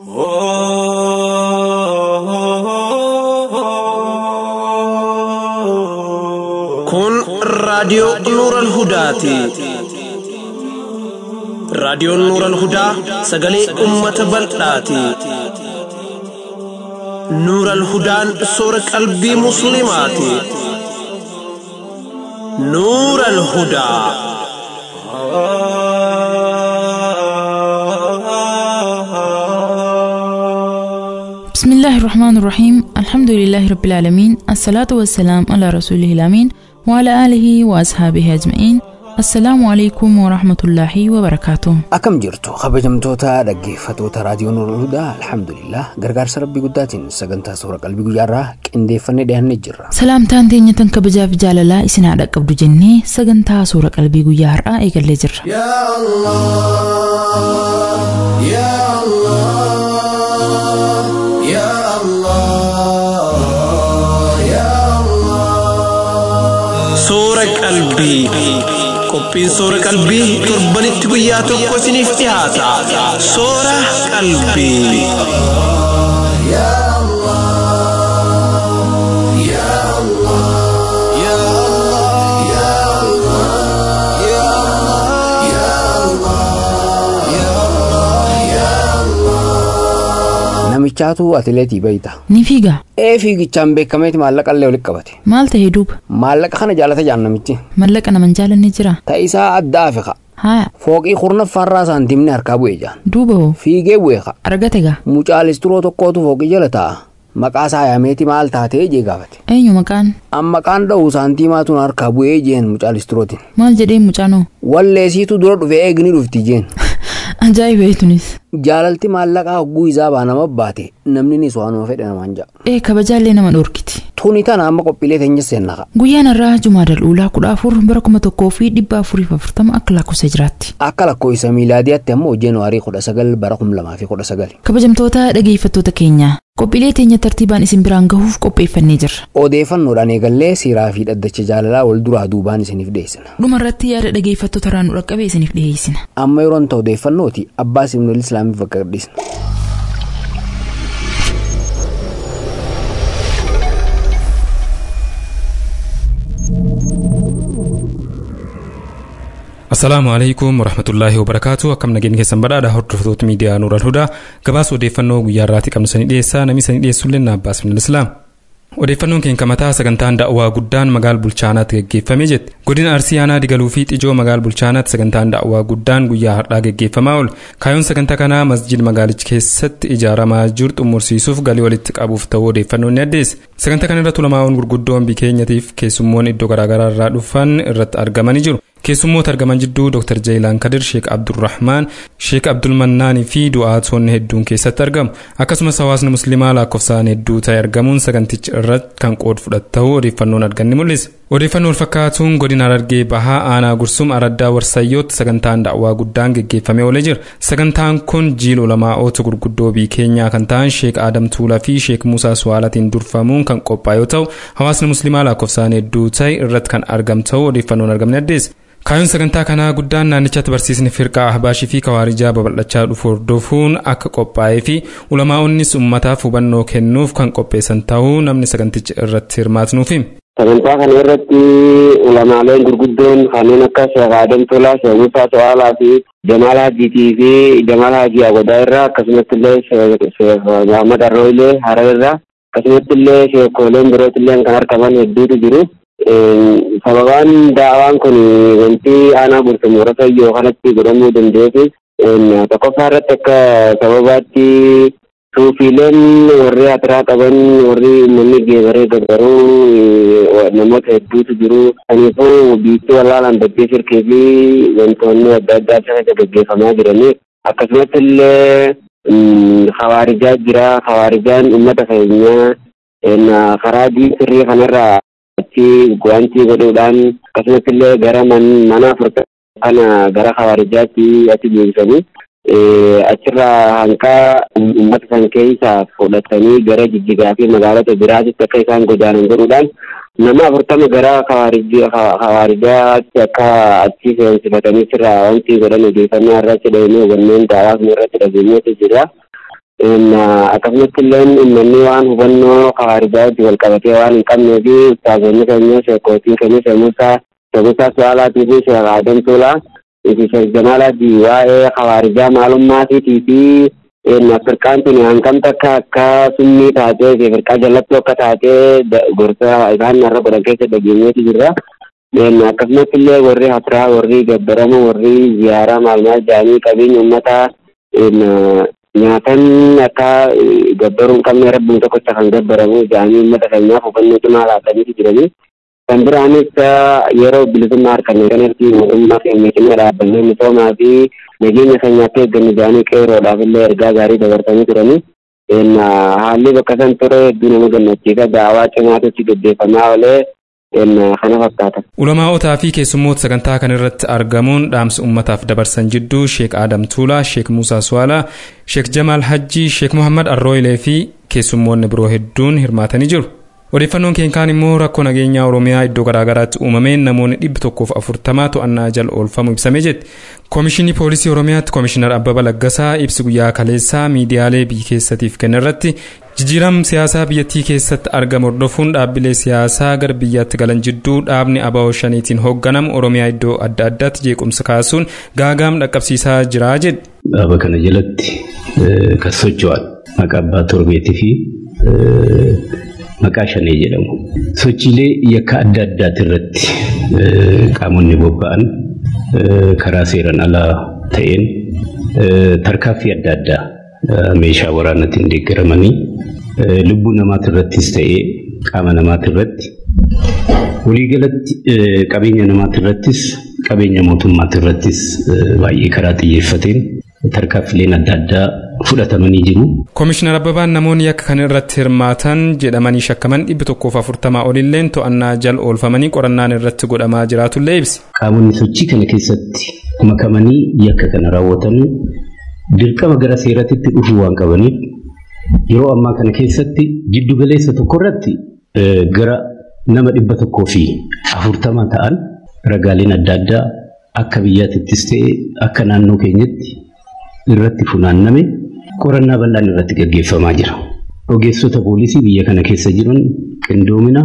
Kun raadiyoo Nuuran Hudaati. Raadiyoon Nuuran Hudaa sagalee uummata bal'aati. Nuuran Hudaan soora qalbii Musliimaati. Nuuran Hudaa. بسم الله الرحمن الرحيم الحمد لله رب العالمين الصلاة والسلام على رسوله الأمين وعلى آله وأصحابه أجمعين السلام عليكم ورحمة الله وبركاته Akkam jirtu kabajamtoota dhaggeeffatoota raadiyoo Nuurul Hudaa alhamdulillah gargaarsa rabbii guddaatiin sagantaa suura qalbii guyyaarraa qindeeffannee dhiyaannee jirra. Salaamtaan teenya tan kabajaaf jaalalaa isin haa dhaqqabdu jennee sagantaa suura qalbii guyyaa har'aa eegallee jirra. يا الله يا الله يا الله Suura qalbii. Qophiin suura qalbii torbanitti guyyaa tokko isiniif dhiyaata. Suura qalbii. يا الله يا الله يا الله يا الله يا الله يا الله يا الله Namichaatu atileetii bayita. Ni fiigaa Ee fiigichaan beekameeti maallaqa illee walitti qabate. maal ta'ee duuba Maallaqa kana jaalata jaan namichi. mallaqa naman jaalanne jira Ta'isaa adda afiqa. haya Fooqii kurnaffaarraa saantimni harkaa bu'ee jaan. duuba hoo Fiigee bu'ee qa. argate gaa Mucaalisturoo tokkootu fooqii jala taa'a. Maqaa isaa yaameeti maal taatee jee gaafate. eenyu maqaan Amma qaan dha'u saantimaatuun harkaa bu'ee jeen mucaalisturootiin. maal jedhee mucaanoo Walleesiitu dura dhufe eegni dhufti jeen. ajaa'iba eetunis Jaalalti maallaqaa hogguu isaa baanama baate namni ni waanuma fedhe namaan ja'a. ee kabajaallee nama dhorkiti Tuni tana amma qophiilee teenya seennaqa. guyyaan irraa jumaadal uulaa kudha afur bara kuma tokkoo fi dhibba afuriif afurtama akka lakkoofsa jiraatti Akka lakkoofsa miilaadiyaatti ammoo jeenuwaarii kudha sagal bara kum lamaa fi kudha sagal. kabajamtoota dhageeffattoota keenya qophiilee teenya tartiibaan isin biraan gahuuf qopheeffannee jirra Odeeffannoodhaan eegallee siiraa fi dhaddacha jaalalaa wal duraa duubaan isiniif dhiyeessina. dhuma irratti yaada dhageeffattoota irraa nu dhaqqabe isiniif dhiyeessina Amma yeroon ta'u odeeffannooti abbaa simnul islaamiif bakka gadhiisna. Assalaamu alaikum warahmatullaahi wabarakaatu akkam nageenya keessan badhaadha hordoftoota miidiyaa Nuural Hudaa gabaasa odeeffannoo guyyaa irraatti qabnu sanii dhiyeessaa namni sanii dhiyeessullee na Abbaas Minal Islaam. Odeeffannoon keenya mataa sagantaan da'waa guddaan magaal bulchaanaatti geggeeffamee jette. Godina Arsii aanaa digaluu fi xijoo magaal bulchaanaatti sagantaan da'waa guddaan guyyaa har'aa geggeeffamaa oole. Kaayyoon sagantaa kanaa masjid magaalicha keessatti ijaaramaa jiru xumursiisuuf galii walitti qabuuf ta'uu odeeffannoon ni addeesse. Sagantaa kana irratti ulamaa'oon gurguddoon biyya keenyaatiif keessummoon iddoo garaagaraa irraa dhufan irratti argamanii jiru. keessummoota argaman jidduu dr jayilaan kadir sheek abdurrahmaan sheek abdulmannaanii fi du'aatonni hedduun keessatti argamu akkasumas hawaasni muslimaa lakkoofsaan hedduu ta'e argamuun saganticha irratti kan qooda fudhatu ta'uu odeeffannoon arganni mul'isa odeeffannoo fakkaatuun godina harargee bahaa aanaa gursum araddaa warsayyootti sagantaan da'waa guddaan geggeeffamee oolee jira sagantaan kun jiil ulamaa'oota gurguddoo biyya keenyaa kan ta'an sheek aadam tuulaa fi sheek muusaa suwaalatiin durfamuun kan qophaa'e yoo ta'u hawaasni muslimaa lakkoofsaan hedduu ta'e irratti kan argamu ta'uu odeeffannoon argamne addeessa Kaayyoon sagantaa kanaa guddaan naannichatti barsiisni firqaa ahbaashii fi kawaarijaa babal'achaa dhufu hordofuun akka qophaa'ee fi ulamaa'onnis uummataaf hubannoo kennuuf kan qopheessan ta'uu namni saganticha irratti hirmaatnuuf hima. Sagantaa kana irratti ulamaaleen gurguddoon kanneen akka Sheekh Adam Tolaa, Sheekh Musaa To'aalaa fi Jamaal Hajiitii fi Jamaal Hajii Agodaa irraa akkasumatti illee Sheekh Muhammad Arroo illee Harar irraa akkasumatti illee sheekoleen birooti illee kan argaman hedduutu jiru. sababaan daawaan kun wanti aanaa gurtumura sayyoo kanatti godhamuu danda'eef tokkoffaa irratti akka sababaatti suufiileen warri hatiraa qaban warri uummanni geebaree gabaruu namoota hedduutu jiru kaniifuu biitti walaalaan dabbee sirkee fi wantoonni adda addaa sana gaggeeffamaa jiranii akkasumatti illee hawaarijaa jira hawaarijaan uummata keenyaa karaa diin kanarraa achi wanti godhuudhaan akkasumatti illee gara mana furtaa kana gara hawaarijaatti achi deebisanii achirraa hanqaa uummata san keessaa fudhatanii gara jijjigaa fi magaalota biraatitti akka isaan godaanan godhuudhaan nama afurtama gara hawaarijaatti akka achi seensifatanii sirraa wanti godhan odeeffannoo irratti dhahanii hubanneen daawaa kana irratti dhageenyeetu jira. akkasumatti illee uummanni waan hubannoo hawaarijaaatti wal qabatee waan hin qabnee fi ustaazonni keenya sheekootiin keenya sheemusaa sheekusaa su'aalaatii fi sheek Adam Tuulaa fi sheek Jamaalaati waa'ee hawaarijaa maalummaatii fi firqaan tuni hangam takka akka summii taatee fi firqaa jallattuu akka taatee gorsa isaan irra godhan keessa dhageenyeeti jirra. akkasumatti illee warri hasraa warri gabbarama warri ziyaaraa maalmaal jedhanii qabeenya uummataa nyaatan akka gabbaruu hin qabne rabbiin tokkocha kan gabbaramu jedhanii uummata keenyaaf hubannoo cimaa laataniiti jiranii. Kan biraanis yeroo bilisummaa harkannee kanatti mootummaa keenya cina dhaabbannee misoomaa fi nageenya keenyaatti eeggannu jedhanii qeeroodhaaf illee ergaa gaarii dabarsanii turanii. Haalli bakka san ture hedduu nama gammachiisa daawaa cimaatutti gaggeeffamaa oolee kana fakkaata. Ulamaa'otaa fi keessummoota sagantaa kan irratti argamuun dhaamsa uummataaf dabarsan jidduu Sheek Adam Tuulaa, Sheek Muusaa Suwaalaa, Sheek Jamaal Hajjii, Sheek Muhammad Arrooyilee fi keessummoonni biroo hedduun hirmaatanii jiru. Odeeffannoon keenkaan immoo rakkoo nageenyaa Oromiyaa iddoo garaagaraatti uumameen namoonni dhibbi tokkoof afurtamaa to'annaa jala oolfamu ibsamee jetti. Koomishinii Poolisii Oromiyaatti Koomishinar Abbaba Laggasaa ibsi guyyaa kaleessaa miidiyaalee biyya keessatiif kenna irratti jijjiiram siyaasaa biyyattii keessatti argamu hordofuun dhaabbilee siyaasaa gara biyyaatti galan jidduu dhaabni ABO shaniitiin hoogganamu Oromiyaa iddoo adda addaatti jeequmsa kaasuun gaagaam dhaqqabsiisaa jira jedhe. Dhaaba kana jalatti kan socho'an maqaa abbaa torbeetii fi maqaa shanee jedhamu. Sochiilee yakka adda addaati irratti qaamonni bobba'an karaa seeran alaa ta'een tarkaaffii adda addaa meeshaa waraanaatiin deeggaramanii lubbuu namaati irrattis ta'ee qaama namaati irratti waliigalatti qabeenya namaati irrattis qabeenya mootummaati irrattis baay'ee karaa xiyyeeffateen tarkaaffileen adda addaa fudhatamanii jiru. Koomishinar Abbabaan namoonni yakka kana irratti hirmaatan jedhamanii shakkaman dhibbi tokkoof afurtamaa olilleen to'annaa jala oolfamanii qorannaan irratti godhamaa jiraatullee ibsi. Qaamonni sochii kana keessatti makamanii yakka kana raawwatan dirqama gara seeratitti dhufuu waan qabaniif yeroo ammaa kana keessatti jiddu galeessa tokko irratti gara nama dhibba tokkoo fi afurtama ta'an ragaaleen adda addaa akka biyyaatittis ta'e akka naannoo keenyatti irratti funaanname qorannaa bal'aan irratti gaggeeffamaa jira. Ogeessota poolisii biyya kana keessa jiran qindoomina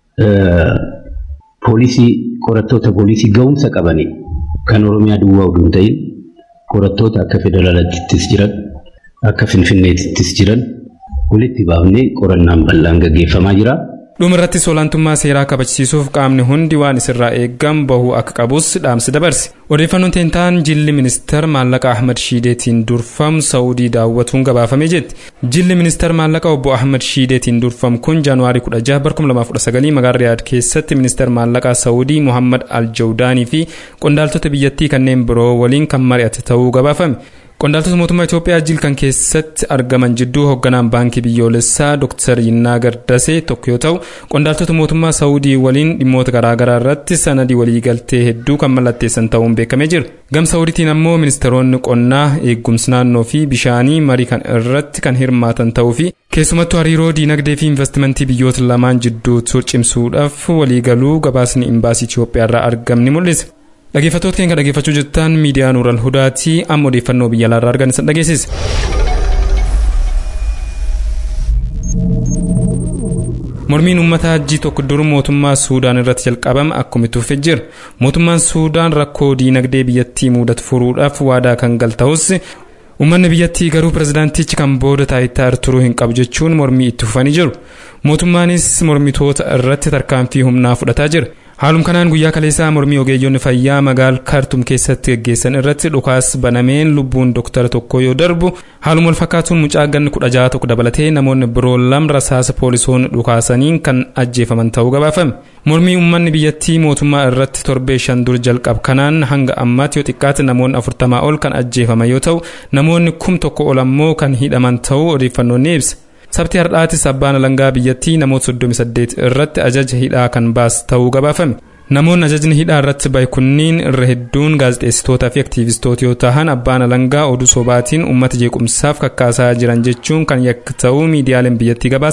poolisii qorattoota poolisii ga'umsa qabanii kan Oromiyaa duwwaa oduu hin ta'in qorattoota akka federaalaattis jiran akka finfinneettis jiran walitti baafnee qorannaan bal'aan gaggeeffamaa jira. dhuma irrattis olaantummaa seeraa kabachiisuuf qaamni hundi waan isirraa eeggamu bahuu akka qabus dhaamsi dabarse odeeffannoon teentaan jilli ministeer maallaqa ahmad shiideetiin durfamu saawudii daawwatuun gabaafamee jetti jilli ministeer maallaqa obbo ahmad shiideetiin durfamu kun jaanuwaarii 16 2019 magaalaa riyaad keessatti ministeer maallaqaa saawudii muhammad aljawdaanii fi qondaaltota biyyattii kanneen biroo waliin kan mari'ate ta'uu gabaafame qondaaltota mootummaa Itoophiyaa jil kan keessatti argaman jidduu hoogganaan baankii biyyoolessaa Dr. Yinnaa Gardasee tokko yoo ta'u qondaaltota mootummaa Saawudii waliin dhimmoota garaagaraa irratti sanadii waliigaltee hedduu kan mallatteessan ta'uun beekamee jira. Gam Saawudiitiin ammoo ministeeronni qonnaa eegumsi naannoo fi bishaanii marii kan irratti kan hirmaatan ta'uu fi keessumattuu hariiroo diinagdee fi investimentii biyyoota lamaan jidduu cimsuudhaaf waliigaluu gabaasni imbaasii Itoophiyaa irraa argamni mul'isa. dhaggeeffattoota keenya dhaggeeffachuu jirtan miidiyaa nuural hudaatii amma odeeffannoo biyya alaarraa argan isin dhageessisa. mormiin uummata hajjii tokko dur mootummaa suudaan irratti jalqabame akkuma itti fufee jira mootummaan suudaan rakkoo diinagdee biyyattii mudatu furuudhaaf waadaa kan gal ta'us uummanni biyyattii garuu pirezidaantichi kan booda taayitaa turuu hin qabu jechuun mormii itti fufanii jiru mootummaanis mormitoota irratti tarkaanfii humnaa fudhataa jira haalum kanaan guyyaa kaleessaa mormii ogeeyyonni fayyaa magaal kaartum keessatti gaggeessan irratti dhukaas banameen lubbuun doktara tokko yoo darbu haaluma wal fakkaatuun mucaa ganni kudha jaha tokko dabalatee namoonni biroo lama rasaasa poolisoonni dhukaasaniin kan ajjeefaman ta'uu gabaafame mormii uummanni biyyattii mootummaa irratti torbee shan dur jalqab kanaan hanga ammaatti yoo xiqqaate namoonni afurtamaa ol kan ajjeefaman yoo ta'u namoonni kum tokko ol ammoo kan hidhaman ta'uu odeeffannoon ni ibsa. sabti hardhaatis abbaan alangaa biyyattii namoota 38 irratti ajaja hidhaa kan baas ta'uu gabaafame namoonni ajajni hidhaa irratti bahe kunniin irra hedduun gaazexeessitootaa fi aktiivistoota yoo ta'an abbaan alangaa oduu sobaatiin uummata jeequmsaaf kakkaasaa jiran jechuun kan yakka ta'uu miidiyaaleen biyyattii gabaasan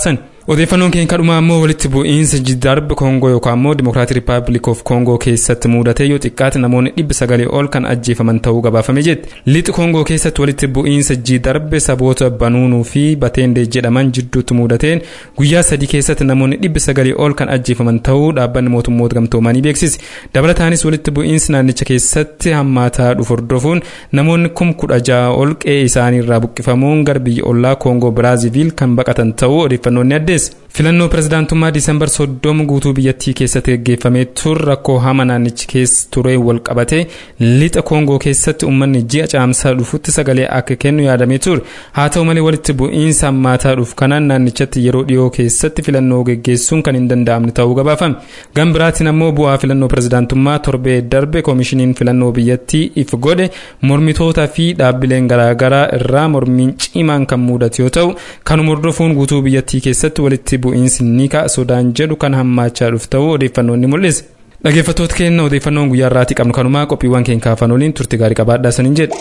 odeeffannoon keenya kadhumaa ammoo walitti bu'iinsa jiddarbi koongoo yookaan ammoo dimokiraatii rippaabilik of koongoo keessatti mudatee yoo xiqqaate namoonni dhibba sagalii ol kan ajjeefaman ta'uu gabaafame jetti lixi koongoo keessatti walitti bu'iinsa jiddarbe saboota banuunuu fi bateendee jedhaman jidduutti mudateen guyyaa sadii keessatti namoonni dhibba sagalii ol kan ajjeefaman ta'uu dhaabbanni mootummoota gamtoomanii beeksise dabalataanis walitti bu'iinsi naannicha keessatti hammaataa dhufu hordofuun namoonni kum kudha ja'a ol qe'ee isaanii irraa buqqifamuun gara biyya ollaa koongoo biraaziviil kan baqatan ta'uu odeeffannoonni addeessa. filannoo pirezidaantummaa diisembar soddoma guutuu biyyattii keessatti gaggeeffamee ture rakkoo hama naannichi keessa ture wal qabate lixa koongoo keessatti uummanni ji'a caamsaa dhufutti sagalee akka kennu yaadamee ture haa ta'u malee walitti bu'iinsa hammaataa dhufu kanaan naannichatti yeroo dhiyoo keessatti filannoo gaggeessuun kan hin danda'amne ta'uu gabaafame gama biraatiin ammoo bu'aa filannoo pirezidaantummaa torbee darbe koomishiniin filannoo biyyattii if godhe mormitootaa fi dhaabbileen garaagaraa irraa mormiin cimaan kan mudate yoo ta'u kanuma hordofuun guutuu biyyattii keessatti walitti bu'iinsi ni ka'a sodaan jedhu kan hammaachaa dhufu ta'uu odeeffannoon ni mul'isa. Dhaggeeffattoota keenya odeeffannoon guyyaa irraatti qabnu kanumaa qophiiwwan keenya kaafan waliin turte gaarii qabaadhaa saniin jedha.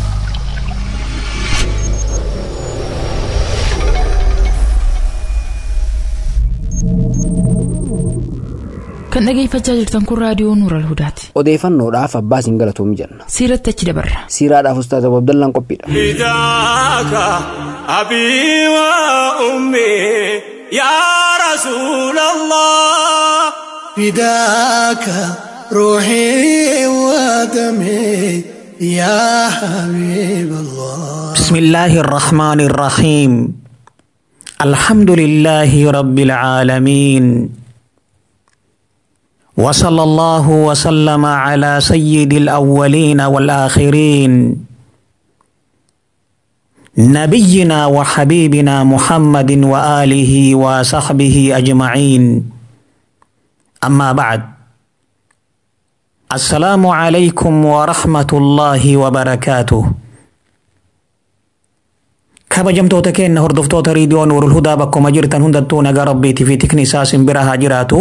Kan dhageeffachaa jirtan kun raadiyoo Nuural Hudaati. Odeeffannoodhaaf abbaa isin galatoomi jenna. Siiratti achi dabarra. Siiraadhaaf Ustaaz Abu Abdallaan qophiidha. فداك أبي وأمي يا رسول الله فداك روحي ودمي يا حبيب الله بسم الله الرحمن الرحيم الحمد لله رب العالمين وصلى الله وسلم على سيد الأولين والآخرين نبينا وحبيبنا محمد وآله وصحبه أجمعين أما بعد السلام عليكم ورحمة الله وبركاته kabajamtoota keenya hordoftoota riidiyoo nuurul hudaa bakkuma jirtan hundattuu nagaa rabbiitii fi tikni isaa simbira haa jiraatu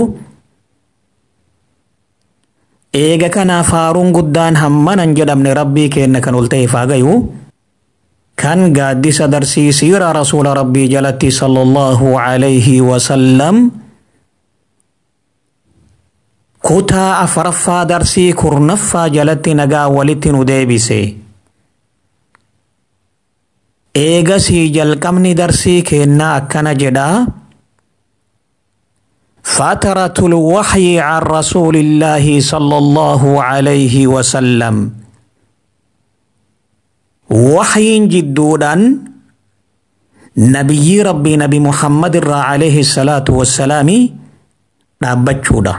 eega kanaaf faaruun guddaan hammanan jedhamne rabbii keenya kan ol ta'eef haa gayu kan gaaddisa darsii siira rasuula rabbii jalatti sallallahu alayhi wasallam kutaa afuraffaa darsii kurnaffaa jalatti nagaa walitti nu deebise. eegasii jalqabni darsii kennaa akkana jedhaa فترة الوحي عن رسول الله صلى الله عليه وسلم وحي جدودا نبي ربي نبي محمد را عليه الصلاة والسلام dhaabbachuudha.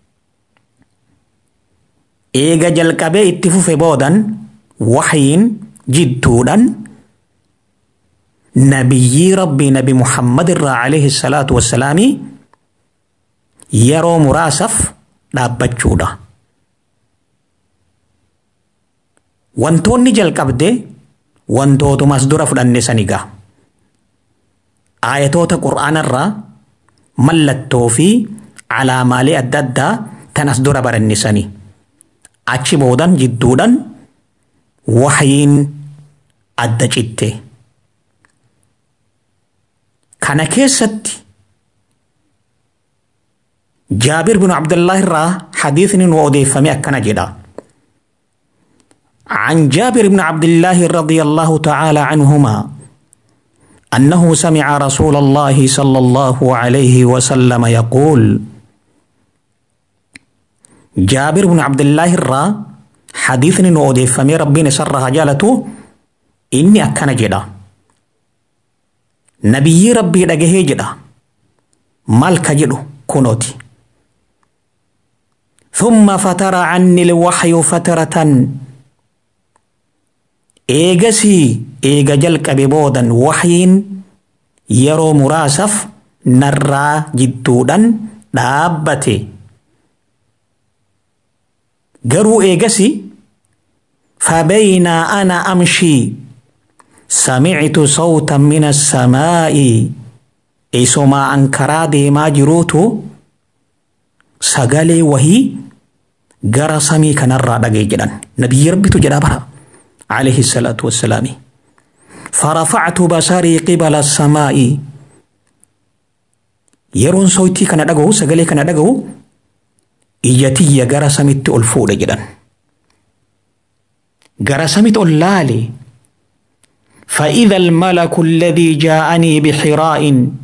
Eega jalqabee itti fufe boodan waxyiin jidduudhaan nabiyyi rabbii nabi muhammad irraa alayhi salaatu wassalaami yeroo muraasaaf dhaabbachuudha. Wantoonni jalqabde wantootumas dura fudhanne sanigaa. Aayatoota qur'aanarraa mallattoo fi alaamaalee adda addaa tan as dura baranne sani. Achi boodan jidduudhaan waxyiin adda citte. kana keessatti jaabir bin abdullah irraa hadiisni nu odeeffame akkana jedha عن جابر بن عبد الله رضي الله تعالى عنهما أنه سمع رسول الله صلى الله عليه وسلم يقول جابر بن عبد الله الرا حديث نودي فمي ربي سرها جالته إني أكن جدا nabiyyi rabbii dhagahee jedha maal ka jedhu kunooti ثم فتر عني الوحي فترة إيجسي إيجا جلق ببودا وحيين يرو مراسف نرى جدودا دابتي قروا إيجسي فبين أنا أمشي سمعت صوتا من السماء إسما أنكرا ديما جروتو سغالي وهي غرا سمي كنرا دغي جدان نبي ربي تجدا عليه الصلاة والسلام فرفعت بصري قبل السماء yeroon soitii kana dhaga'u sagalee kana dhaga'u ija tiyya gara samitti ol fuudhe jedhan gara samitti ol laale فإذا الملك الذي جاءني بحراء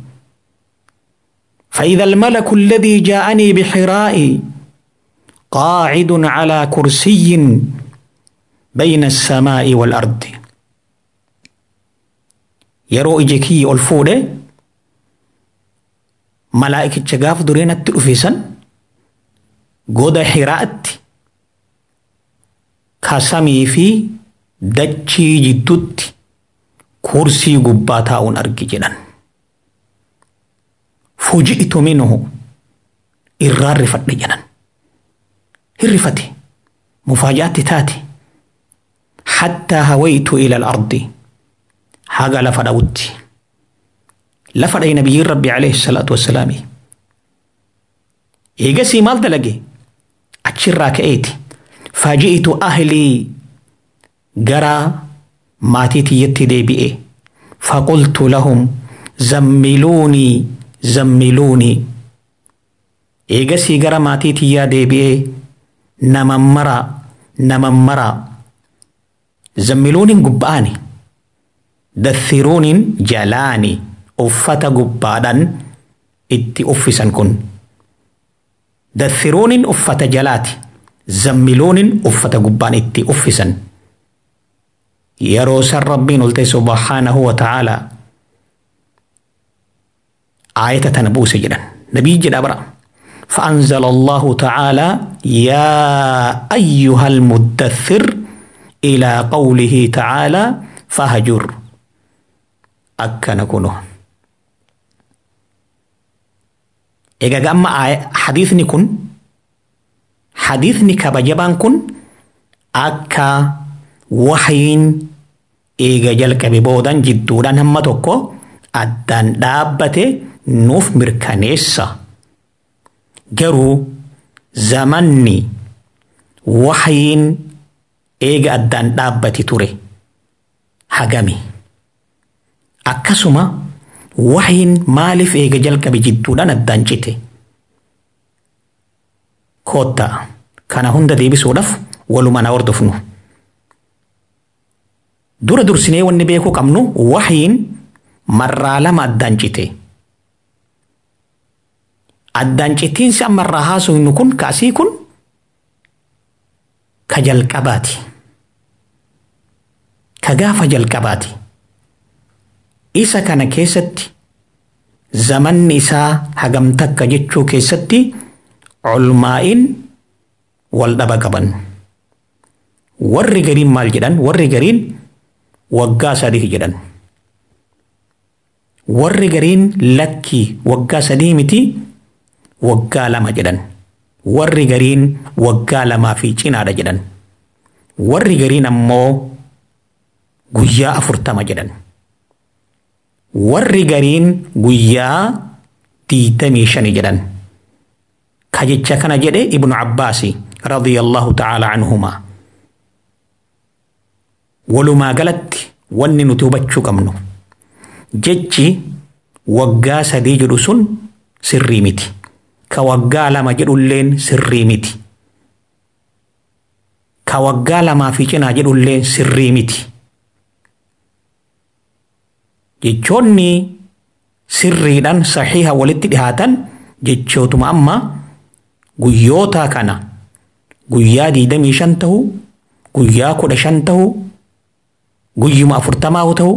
فإذا الملك الذي جاءني بحراء قاعد على كرسي بين السماء والأرض يرو إجيكي الفودة ملائكة شغاف دورين التلفيسن قود حراءت كسمي في دجي جدت كرسي قباتا أرقي جنان فوجئت منه إرار رفت جنان هرفتي مفاجأة تاتي حتى هويت إلى الأرض حاجة لفدوت لفد نبي ربي عليه الصلاة والسلام إيجاسي مال دلقي أتشرا كأيتي فاجئت أهلي جرى ماتيتي يتي دي بي فقلت لهم زملوني زملوني إيجاسي جرى ماتيتي يا دي بي نممرا نممرا زملون قباني دثرون جلاني أفتا قبادا إتي أفسا كن دثرون أفتا جلاتي زملون أفتا قبان إتي أفسا يروس ربين قلت سبحانه وتعالى آية تنبوس جدا نبي جدا برا فأنزل الله تعالى يا أيها المدثر إلى قوله تعالى فهجر أكن كنه إذا أما حديثني كن حديثني كبجبان كن أكا وحين إيجا جلك ببودان جدودان هم توكو أدان دابته نوف مركانيسا garuu zamanni waxyiin eega addaan dhaabbati ture hagami akkasuma waxyiin maaliif eega jalqabe jidduudhaan addaan cite koottaa kana hunda deebisuudhaaf walumaan hordofnu dura dursinee wanni beekuu qabnu waxyiin marraa lama addaan cite. addaan cittiinsi ammarraa haasofnu kun kaasii kun ka jalqabaati. Ka gaafa jalqabaati. Isa kana keessatti zamanni isaa hagam takka jechuu keessatti culmaa'iin wal dhaba qaban. Warri gariin maal jedhan? Warri gariin waggaa sadii jedhan. Warri gariin lakkii waggaa sadii miti waggaa lama jedhan warri gariin waggaa lamaa fi cinaadha jedhan warri gariin ammoo guyyaa afurtama jedhan warri gariin guyyaa diidamii shani jedhan ka jecha kana jedhe ibnu abbaasi radiyallahu ta'ala anhumaa walumaa galatti wanni nuti hubachuu qabnu jechi waggaa sadii jedhu sun sirrii miti. ka waggaa lama jedhulleen sirrii miti. Ka waggaa lamaa fi cinaa jedhulleen sirrii miti. Jechoonni sirriidhaan saxiiha walitti dhihaatan jechootuma amma guyyoota kana guyyaa diidamii shan ta'u guyyaa kudha shan ta'u guyyuma afurtamaa ta'u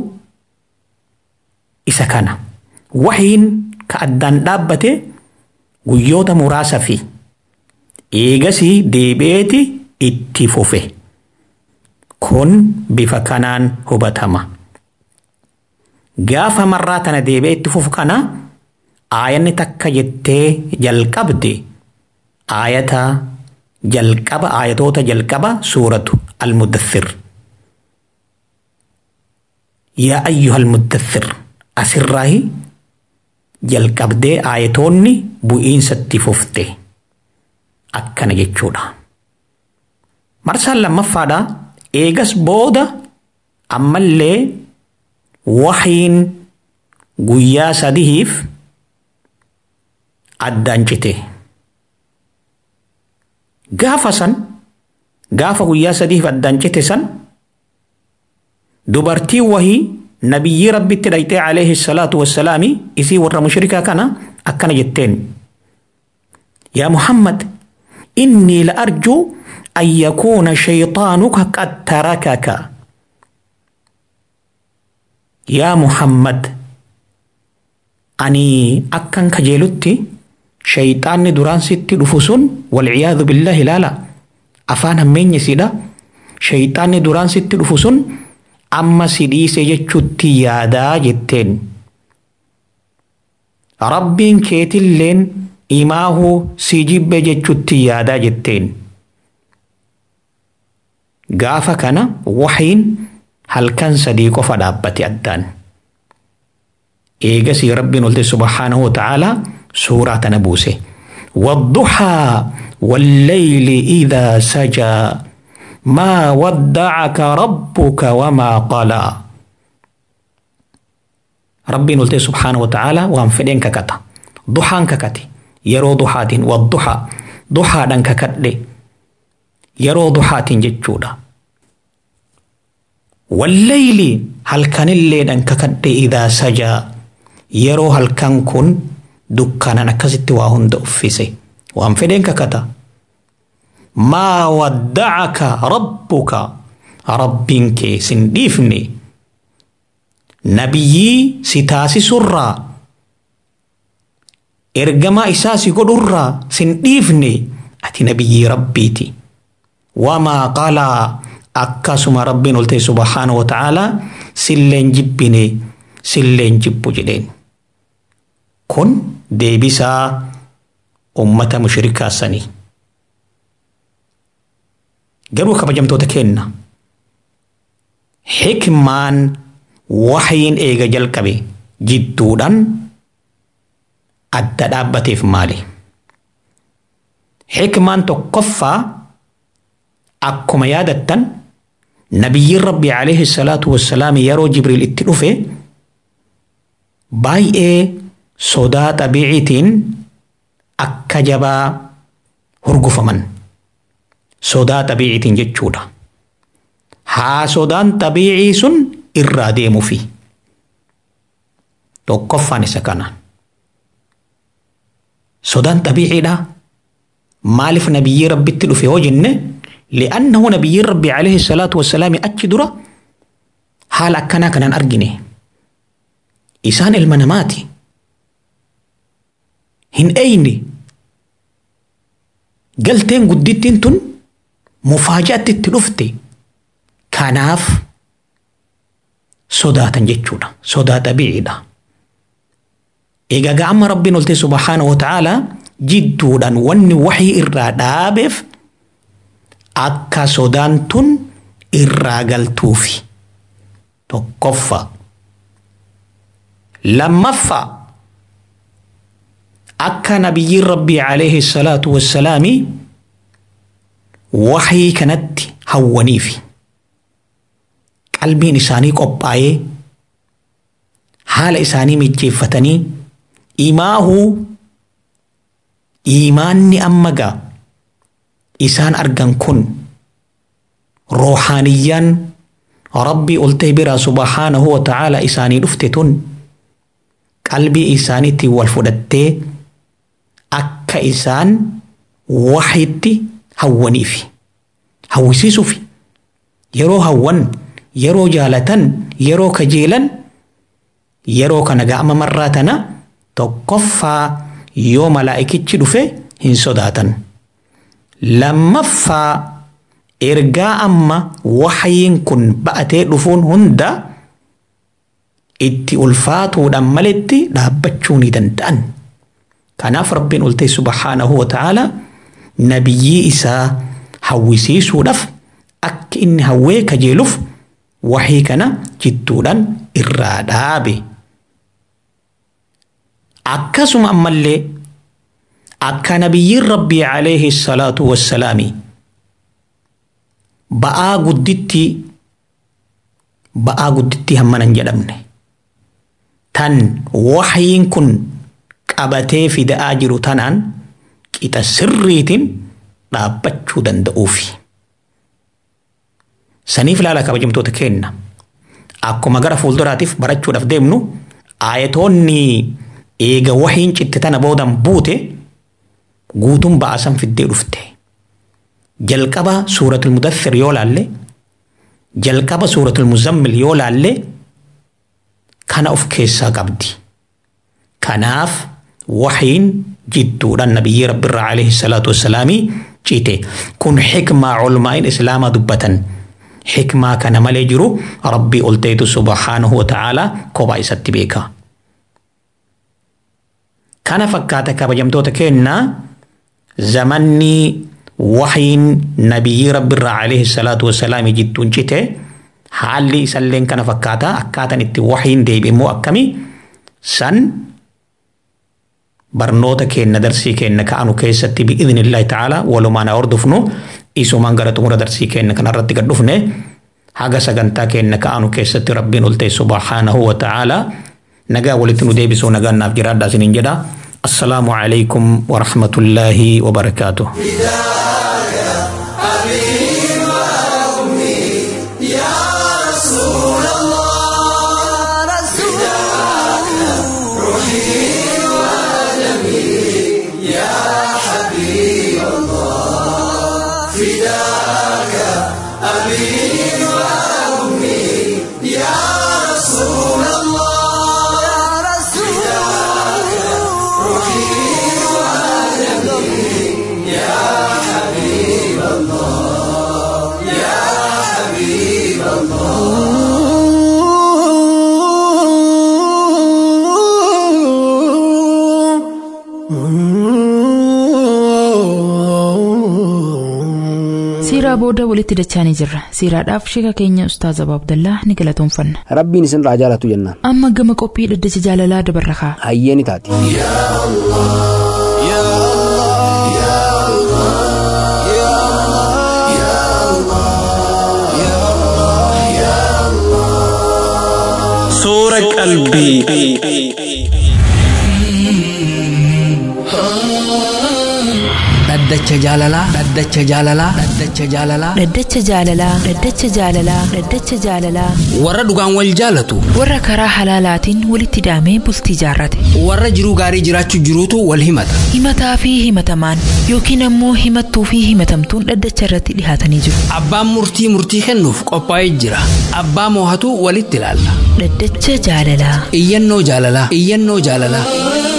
isa kana wahiin ka addaan dhaabbate guyyoota muraasa fi eegasii deebi'eeti itti fufe kun bifa kanaan hubatama. Gaafa marraa tana deebi'ee itti fufu kana aayanni takka jettee jalqabde aayata jalqaba aayatoota jalqaba suuratu almuddathir. Yaa ayyuha almuddathir asirraahi jalqabdee aayatoonni bu'iinsatti fufte akkana jechuudha. Marsaan lammaffaadha eegas booda ammallee wahiin guyyaa sadihiif addaan cite. Gaafa san gaafa guyyaa sadiif addaan cite san dubartii wahii nabiyyii rabbitti dhayxee alayhi salaatu wassalaami isii warra mushrikaa kana akkana jetteen. Yaa Muhammad innii la arjuu an yakuuna shayxaanuka qad tarakaka. Yaa Muhammad ani akkan kajeelutti shayxaanni duraan sitti dhufu sun walciyaadu billaahi ilaala afaan hammeenya isiidha shayxaanni duraan sitti dhufu sun amma si dhiise jechuutti yaadaa jetteen rabbiin keetilleen imaahuu si jibbe jechuutti yaadaa jetteen gaafa kana waxiin halkan sadii qofa dhaabbate addaan eegasii rabbiin olte subhaanahu wa ta'aalaa suuraa tana buuse والضحى والليل إذا سجى ما ودعك ربك وما قلى ربي نلتي سبحانه وتعالى وهم فدين ككتا ضحى ككتي يرو ضحى والضحى ضحى دن ككتلي يرو ضحى ججودا والليل هل كان اللي دن ككتلي إذا سجى يرو هل كان كن dukkanan akkasitti waa hunda uffise waan fedheen kakata maa waddacaka rabbuka rabbiin kee sin dhiifne nabiyyii si taasisurraa ergamaa isaa si godhurraa sin dhiifne ati nabiyyii rabbiiti wamaa qalaa akkasuma rabbiin olte subhaanahu wa ta'aalaa silleen jibbine silleen jibbu jedheen kun deebisaa ummata mushrikaa sanii. Garuu kabajamtoota kenna. Hikmaan waxyiin eega jalqabe jidduudhaan adda dhaabbateef maali? Hikmaan tokkoffaa akkuma yaadattan nabiyyiin rabbi alayhi salaatu wassalaam yeroo jibriil itti dhufe baay'ee sodaa xabiiciitiin akka jabaa hurgufaman sodaa xabiiciitiin jechuudha. Haa sodaan xabiicii sun irraa deemuufi. Tokkoffaan isa kana. Sodaan xabiiciidha. Maaliif nabiyyii rabbitti dhufe yoo jenne li'annahu nabiyyiin rabbi alayhi salaatu wassalaami achi dura haala akkanaa kanaan argine. Isaan ilma namaati. hin eeyne galteen guddittiin tun mufaajaatti itti dhufte kanaaf sodaatan jechuudha sodaa xabiiciidha egaa amma rabbiin olte subhaanahu wa ta'aalaa jidduudhaan wanni waxii irraa dhaabeef akka sodaan tun irraa galtuufi tokkoffaa lammaffaa akka nabiyyiin rabbii alayhi salaatu wassalaami waxii kanatti hawwaniifi qalbiin isaanii qophaa'ee haala isaanii mijjeeffatanii imaahuu imaanni amma gaa isaan argan kun roohaaniyyaan rabbii oltee biraa subhaanahu wa ta'aalaa isaanii dhufte tun qalbii isaaniitti wal fudhattee akka isaan waxitti hawwaniifi hawwisiisuufi yeroo hawwan yeroo jaalatan yeroo kajeelan yeroo kana ga'ama marraa tana tokkoffaa yoo malaa'ikichi dhufe hin sodaatan lammaffaa ergaa amma waxyiin kun ba'atee dhufuun hunda itti ulfaatuudhaan maletti dhaabbachuu ni danda'an. kanaaf rabbiin oltee subhaanahu wa ta'aalaa nabiyyii isaa hawwisiisuudhaaf akka inni hawwee kajeeluuf waxii kana jidduudhaan irraa dhaabe. Akkasuma ammallee akka nabiyyiin rabbii alayhi salaatu wassalaami ba'aa gudditti ba'aa gudditti hammanan jedhamne tan waxyiin kun qabatee fida'aa jiru tanaan qixa sirriitiin dhaabbachuu danda'uufi. Saniif ilaala kabajamtoota kenna. Akkuma gara fuulduraatiif barachuudhaaf deemnu aayatoonni eega wahiin citte tana boodan buute guutuun ba'asan fiddee dhufte. Jalqaba suuratul mudaththir yoo laalle jalqaba suuratul muzammil yoo laalle kana of keessaa qabdi. Kanaaf wahiin jidduudhaan nabiyyi rabbiirraa alayhi salaatu wassalaamii cite kun xikmaa culmaa'in islaamaa dubbatan. Xikmaa kana malee jiru rabbii ol ta'etu subhaanahu wa ta'aalaa kophaa isatti beeka. Kana fakkaata kabajamtoota kennaa zamanni wahiin nabiyyi rabbiirraa alayhi salaatu wassalaamii jidduun cite haalli isalleen kana fakkaata akkaataan itti wahiin deebi immoo akkami san barnoota keenna darsii keenna ka'anu keessatti bi'idhnillaahi ta'ala walumaan hordofnu isumaan gara xumura darsii keenna kanarratti gad dhufne haga sagantaa keenna ka'anu keessatti rabbiin ol ta'e subhaanahu wa ta'ala nagaa walitti nu deebisuu nagaan naaf jiraadhaa isiniin jedha assalaamu alaykum wa rahmatullaahi wa barakaatuh Siiraa booda walitti dachaanii jirra. Siiraadhaaf sheeka keenya Ustaaz Abaa Abdallaa ni galatoomfanna. Rabbiin isin irraa jaalatu jennaan. Amma gama qophii dhaddacha jaalalaa dabarra kaa. Hayyee ni taati. Suura qalbii. dhaddacha jaalalaa dhaddacha jaalalaa dhaddacha jaalalaa Dhaddacha jaalalaa dhaddacha jaalalaa dhaddacha jaalalaa warra dhugaan wal jaalatu warra karaa halaalaatiin walitti hidhamee bultii jaarrate warra jiruu gaarii jiraachuu jiruutu wal himata himataa fi himatamaan yookiin ammoo himattuu fi himatamtuun dhaddacha irratti dhihaatanii jiru. abbaan murtii murtii kennuuf qophaa'ee jira abbaa moohatu walitti ilaalla Dhaddacha jaalalaa iyyannoo jaalalaa iyyannoo jaalalaa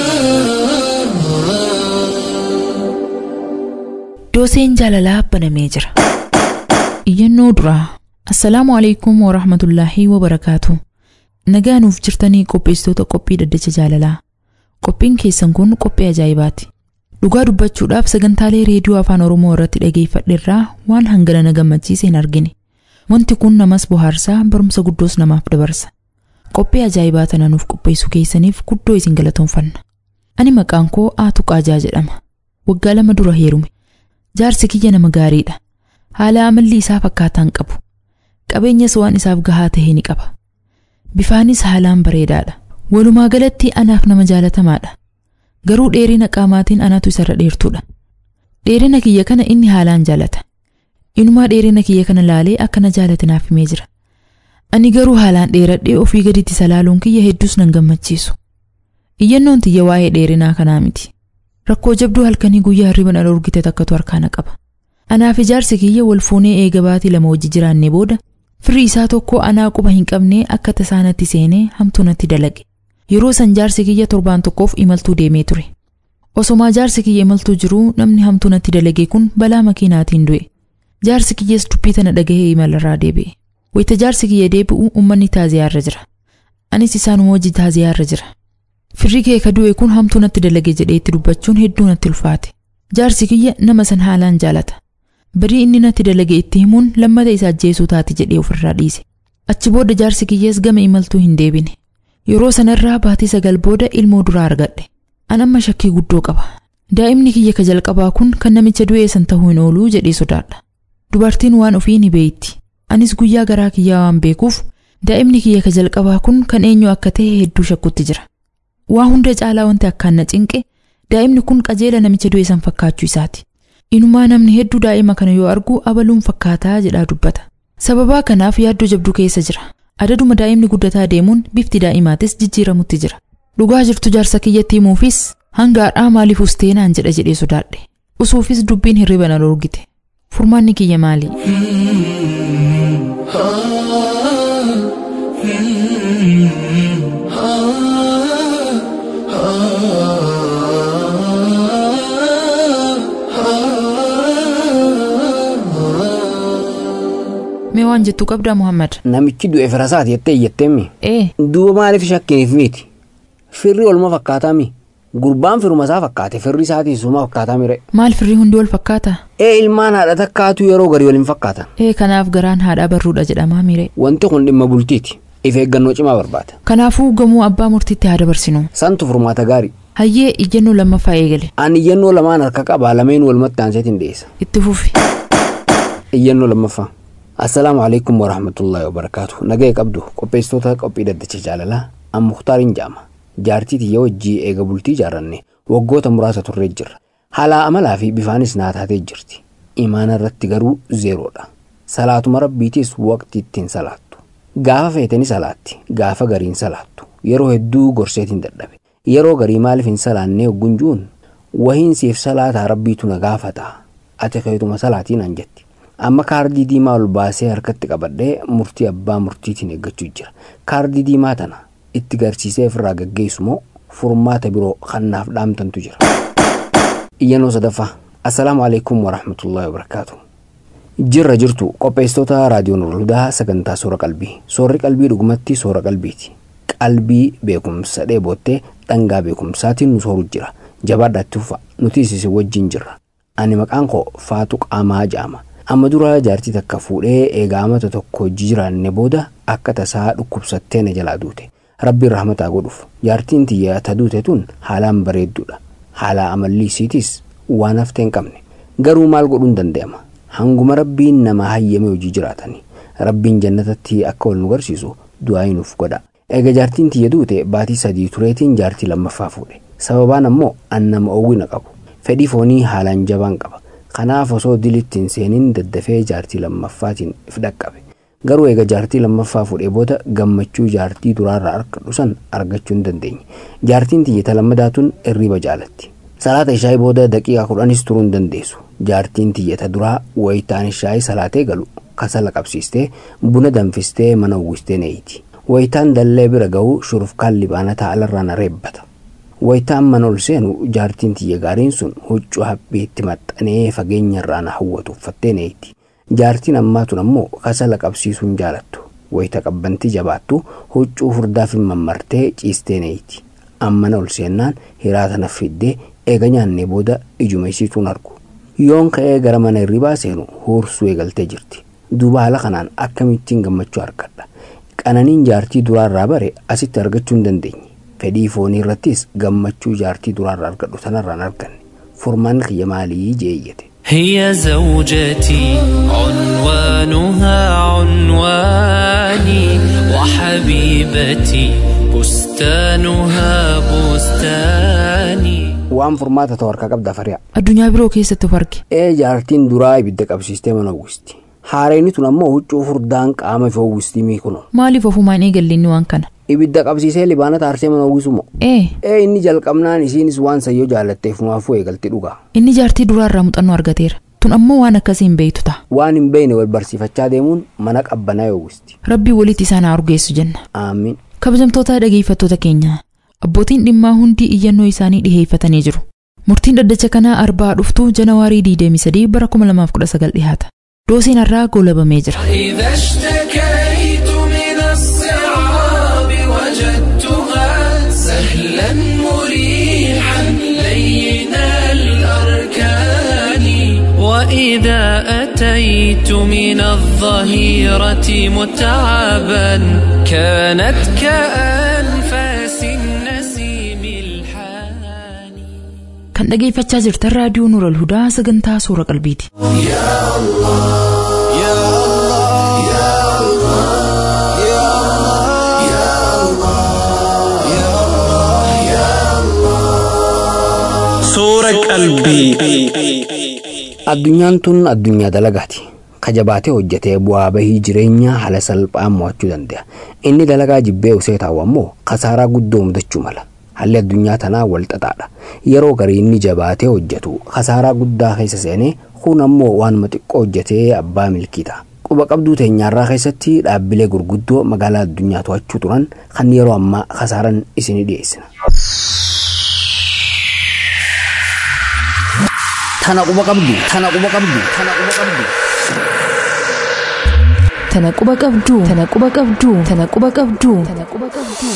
dooseen jaalalaa banamee jira. Iyyannoo duraa Assalaamu alaikum wa rahmatullaahi wa barakaatu. Nagaa nuuf jirtanii qopheessitoota qophii dhaddacha jaalalaa. Qophiin keessan kun qophii ajaa'ibaati. Dhugaa dubbachuudhaaf sagantaalee reediyoo afaan Oromoo irratti dhageeffadheerraa waan hangana na gammachiise hin argine. Wanti kun namas bohaarsaa barumsa guddoos namaaf dabarsa. Qophii ajaa'ibaa tana nuuf qopheessuu keessaniif guddoo isin galatoomfanna. Ani maqaan koo Aatu Qaajaa jedhama. Waggaa lama dura heerume. Jaarsi kiyya nama gaariidha. Haala amalli isaa fakkaataan qabu. Qabeenyas waan isaaf gahaa ta'e ni qaba. Bifaanis haalaan bareedaadha. Walumaa galatti anaaf nama jaalatamaadha. Garuu dheerina qaamaatiin anatu isarra dheertuudha. Dheerina kiyya kana inni haalaan jaalata. Inumaa dheerina kiyya kana laalee akka na jaalate naaf himee jira. Ani garuu haalaan dheeradhee ofii gaditti salaaluun kiyya hedduus nan gammachiisu. Iyyannoon tiyya waa'ee dheerinaa kanaa miti. Rakkoo jabduu halkanii guyyaa hirriban ala urgite takkatu harkaana qaba. Anaaf ijaarsi kiyya wal fuunee eega baatii lama wajji jiraanne booda firii isaa tokko anaa quba hin qabnee akka tasaanatti seenee hamtuu natti dalage. Yeroo san jaarsi kiyya torbaan tokkoof imaltuu deemee ture. Osomaa jaarsi kiyya imaltuu jiruu namni hamtuu natti dalage kun balaa makiinaatiin du'e. Jaarsi kiyyas dubbii tana dhagahee imalarraa deebi'e. Wayita jaarsi kiyya deebi'u uummanni taaziyaarra jira. Anis isaanuma wajji taaziyaarra jira. Firri kee ka du'e kun hamtuu natti dalage jedhee itti dubbachuun hedduu natti ulfaate. Jaarsi kiyya nama san haalaan jaalata. Barii inni natti dalage itti himuun lammata isa ajjeesuu taati jedhee ofirraa dhiise. Achi booda jaarsi kiyyas gama imaltuu hin deebine. Yeroo sanarraa baatii sagal booda ilmoo duraa argadhe. An amma shakkii guddoo qaba. Daa'imni kiyya ka jalqabaa kun kan namicha du'ee san ta'uu hin ooluu jedhee sodaadha. Dubartiin waan ofii ni beeyitti. Anis guyyaa garaa kiyyaa waan beekuuf daa'imni kiyya ka jalqabaa kun kan eenyu akka ta'e hedduu shakkutti jira. waa hunda caalaa wanti akkaan na cinqe daa'imni kun qajeela namicha du'e san fakkaachuu isaati. Inumaa namni hedduu daa'ima kana yoo argu abaluun fakkaataa jedhaa dubbata. Sababaa kanaaf yaaddoo jabduu keessa jira. Adaduma daa'imni guddataa deemuun bifti daa'imaatis jijjiiramutti jira. Dhugaa jirtu jaarsa kiyyatti himuufis hanga har'aa maaliif usteenaan jedha jedhee sodaadhe. Usuufis dubbiin hirriba na dorgite. Furmaanni kiyya maali? Mee waan jettu qabdaa Muhammad? Namichi du'e firasaati jettee iyyattee Ee. Duuba maaliif shakkiniif miti? Firri olma fakkaataa mi? Gurbaan firuma isaa fakkaate firri isaatii suma fakkaataa mire. Maal firri hundi wal fakkaata? Ee ilmaan haadha takkaatu yeroo garii waliin fakkaatan. Ee kanaaf garaan haadhaa barruudha jedhamaa mire. Wanti kun dhimma bultiiti. If eeggannoo cimaa barbaada. Kanaafuu gamoo abbaa murtiitti haa dabarsinu. Santu furmaata gaarii. Hayyee iyyannoo lammaffaa eegale. Ani iyyannoo lamaan harka qabaa lameen walumatti aanseetiin dhiyeessa. Itti fufi. Iyyannoo lammaffaa. Assalaamu alaikum warahmatullaahi wabarakaatu. Nagaya qabdu qopheessitoota qophii daddacha jaalalaa an muhtaariin jaama. Jaartii tiyya wajjii eega bultii ijaarranne waggoota muraasa turree jirra. Haala amalaa fi bifaanis naa taatee jirti. Imaana irratti garuu zeeroodha. Salaatuma rabbiitiis waqtii ittiin salaattu. Gaafa feetani salaatti, gaafa gariin salaattu. Yeroo hedduu gorseetiin dadhabe. Yeroo garii maaliif hin salaannee hogguun juun wahiin siif salaataa rabbiitu na gaafata. Ati keetuma salaatiin an jetti. Amma kaardii diimaa ol baasee harkatti qabadhee murtii abbaa murtiitiin eeggachuu jira. Kaardii diimaa tana itti garsiisee ofirraa gaggeessu moo furmaata biroo kannaaf dhaamtantu jira. Iyyannoo sadaffaa. Assalaamu alaikum warahmatullaahi wabarakaatu. Jirra jirtu qopheessitoota raadiyoon Nurhudaa sagantaa soora qalbii. Soorri qalbii dhugumatti soora qalbiiti. Qalbii beekumsa dheeboottee dhangaa beekumsaatiin nu sooru jira. Jabaadhaatti ufa nuti isin wajjin jirra. Ani maqaan koo Faatu Qaamaa jedhama. Amma dura jaartii takka fuudhee eegaa amata tokko hojii jiraanne booda akka tasaa dhukkubsattee na jalaa duute. Rabbiin rahmataa godhuuf. Jaartiin tiyya ta duute tun haalaan bareedduudha. Haala amalli isiitis waan haftee hin qabne. Garuu maal godhuun danda'ama? Hanguma rabbiin nama hayyame hojii jiraatanii. Rabbiin jannatatti akka wal nu garsiisu du'aa nuuf godha. Eega jaartiin tiyya duute baatii sadii tureetiin jaartii lammaffaa fuudhe. Sababaan ammoo an nama oowwina qabu. Fedhii foonii haalaan jabaan qaba. Kanaaf osoo dilitti hin seeniin daddafee jaartii lammaffaatiin if dhaqqabe. Garuu eega jaartii lammaffaa fuudhee booda gammachuu jaartii duraarraa argadhu san argachuu hin dandeenye. Jaartiin tiyyata lammadaatuun irriba jaalatti. Salaata ishaayii booda daqiiqaa kudhanis turuu hin dandeessu. Jaartiin tiyyata duraa wayitaan ishaayii salaatee galu kasala qabsiistee buna danfistee mana uwwistee neeyti. Wayitaan dallee bira ga'uu shurufkaan libaanataa alarraa na reebbata. Wayitaan mana ol seenu jaartiin tiyya gaariin sun huccuu haphiitti maxxanee fageenya irraa na hawwatu uffattee neeyti. Jaartiin ammaa tun ammoo kasala qabsiisuu hin jaalattu. Wayita qabbantii jabaattu huccuu furdaaf hin mammartee ciistee neeyti. Ammana ol seennaan hiraata na fiddee eega nyaannee booda ijuma isiituun argu. Yoon ka'ee gara mana hirribaa seenu huursuu eegaltee jirti. Duuba haala kanaan akkamittiin gammachuu argadha. Qananiin jaartii duraarraa bare asitti argachuu hin dandeenye. Fedhii foonii irrattis gammachuu jaartii duraarraa argadhu sanarraan arganne. Furmaanni kiyya maalii jeeyyate. هي زوجتي عنوانها عنواني وحبيبتي بستانها بستاني Waan furmaata ta'u harkaa qabda fari'a. Addunyaa biroo keessatti of arge. Ee jaartiin duraa ibidda qabsiistee mana uwwisti. Haareenii tun ammoo huccuu furdaan qaama fi uwwistii miikuno. Maaliif ofumaan eegalle inni waan kana? Ibidda qabsiisee libaana taarsee mana uwwisu moo? Ee. Ee inni jalqabnaan isiinis waan sayyoo jaallatteef maafuu eegalti dhugaa. Inni jaartii duraarraa muuxannoo argateera. Tun ammoo waan akkasii hin beektu ta'a. Waan hin beekne wal barsiifachaa deemuun mana qabbanaa uwwisti. Rabbii walitti isaan haa urgeessu jenna. Aamiin. Kabajamtoota dhageeffattoota keenya. Abbootiin dhimmaa hundi iyyannoo isaanii dhiheeffatanii jiru. Murtiin dhaddacha kanaa arbaa dhuftuu janawaarii 23 bara 2019 dhihaata. Doosiin har'aa goolabamee jira. إذا اشتكيت من الصعاب وجدتها سهلا مريحا لين الأركان وإذا أتيت من الظهيرة متعبا كانت كأنفاس النسيم الحاني Kan dhageeffachaa jirtan raadiyoo Nuural Hudaa sagantaa suura qalbiiti. يا Soora qalbii. Addunyaan tun addunyaa dalagaati. Kajabaatee hojjetee bu'aa bahii jireenyaa haala salphaan mo'achuu danda'a. Inni dalagaa jibbee usee taa'u ammoo kasaaraa guddoo mudachuu mala. Haalli addunyaa tanaa wal xaxaadha. Yeroo garii inni jabaatee hojjetu kasaaraa guddaa keessa seenee kun ammoo waanuma xiqqoo hojjetee abbaa milkii ta'a. Quba qabduu teenyaarraa keessatti dhaabbilee gurguddoo magaalaa addunyaa to'achuu turan kan yeroo ammaa kasaaran isinii dhiyeessina. Tana quba qabdu, tana quba qabdu, tana quba qabdu. Tana quba qabduu, tana quba qabduu, tana quba qabduu, tana quba qabduu.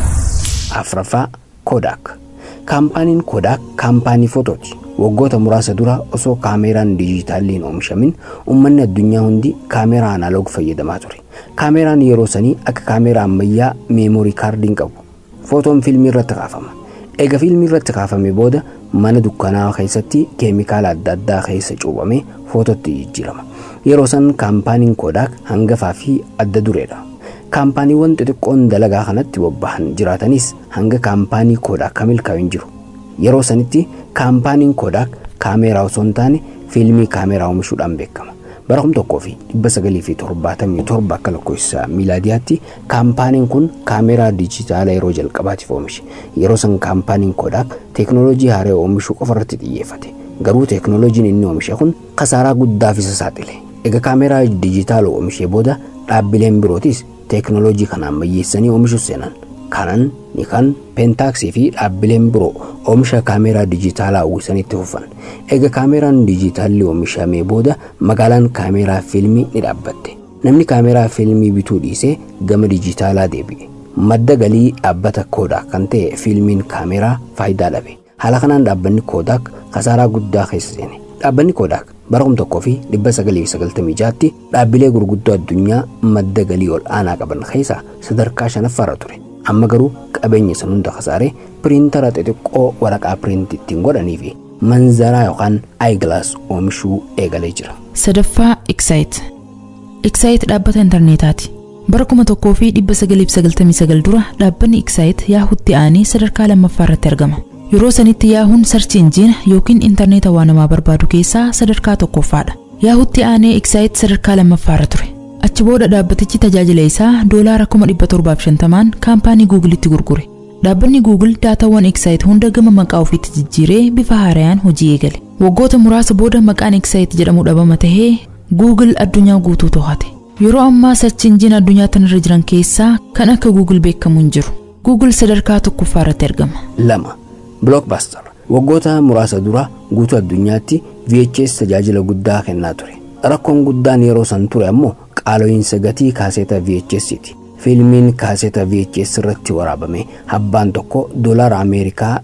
Afraffaa Kodak. Kaampaaniin Kodak kaampaanii footooti. Waggoota muraasa dura osoo kaameeraan diijitaalii hin oomishamin uummanni addunyaa hundi kaameeraa analoog fayyadamaa ture. Kaameeraan yeroo sanii akka kaameeraa ammayyaa meemoorii kaardiin qabu. Footoon fiilmii irratti kaafama. Eega fiilmii irratti kaafame booda mana dukkanaa keessatti keemikaala adda addaa keessa cuubamee footootti jijjiirama. Yeroo san kaampaaniin Kodak hangafaa fi adda dureedha. Kaampaaniiwwan xixiqqoon dalagaa kanatti bobbahan jiraatanis hanga kaampaanii Kodak kan milkaa'u hin jiru. Yeroo sanitti kaampaaniin Kodak kaameeraa osoo hin taane fiilmii kaameeraa oomishuudhaan beekama. Bara kuma tokkoo fi dhibba sagalii fi torbaatamii torba akka lakkoofsa miilaadiyaatti kaampaaniin kun kaameeraa dijitaalaa yeroo jalqabaatiif oomishe. Yeroo san kaampaaniin Kodak teeknooloojii haaraa oomishuu qofa irratti xiyyeeffate. Garuu teeknooloojiin inni oomishe kun kasaaraa guddaaf isa saaxile. Egaa kaameeraa dijitaalaa oomishee booda dhaabbileen birootis teeknooloojii kana ammayyeessanii oomishuu seenan. Kanan, Nikan, Peentaaksii fi dhaabbileen biroo oomisha kaameeraa dijitaalaa uwwisanitti fufan. Egaa kaameeraan dijitaalli oomishamee booda magaalaan kaameeraa fiilmii ni dhaabbatte. Namni kaameeraa fiilmii bituu dhiisee gama dijitaalaa deebi'e. Madda galii dhaabbata Kodak kan ta'e fiilmiin kaameeraa faayidaa dhabe. Haala kanaan dhaabbanni Kodak kasaaraa guddaa keessa seene. Dhaabbanni Kodak bara kuma tokkoo fi dhibba sagalii fi sagaltamii jaatti dhaabbilee gurguddoo addunyaa madda galii ol aanaa qaban keessaa sadarkaa shanaffaarra ture. Amma garuu qabeenya san hunda kasaaree piriintara xixiqqoo waraqaa piriinti ittiin godhanii fi manzaraa yookaan aayigilaas oomishuu eegalee jira. Sadaffaa Excite. Excite dhaabbata intarneetaati. Bara kuma tokkoo fi dhibba sagalii fi sagaltamii sagal dura dhaabbanni Excite yaahuutti aanee sadarkaa lammaffaa irratti argama. Yeroo sanitti yaahuun sarchi injiina yookiin intarneeta waan namaa barbaadu keessaa sadarkaa tokkoffaadha. Yaahuutti aanee Excite sadarkaa lammaffaarra ture. Achi booda dhaabbatichi tajaajila isaa doolaara kuma dhibba torbaaf shantamaan kaampaanii Googilitti gurgure. Dhaabbanni Google daataawwan Excite hunda gama maqaa ofiitti jijjiiree bifa haarayaan hojii eegale. Waggoota muraasa booda maqaan Excite jedhamu dhabama tahee Google addunyaa guutuu to'ate. Yeroo ammaa sarchi injiina addunyaa tanarra jiran keessaa kan akka Google beekamu hin jiru. Google sadarkaa tokkoffaa irratti argama. Lama. Blockbuster. Waggoota muraasa dura guutuu addunyaatti VHS tajaajila guddaa kennaa ture. Rakkoon guddaan yeroo san ture ammoo qaalo'iinsa gatii kaaseeta VHS'ti. Fiilmiin kaaseeta VHS irratti waraabame habbaan tokko doolaara Ameerikaa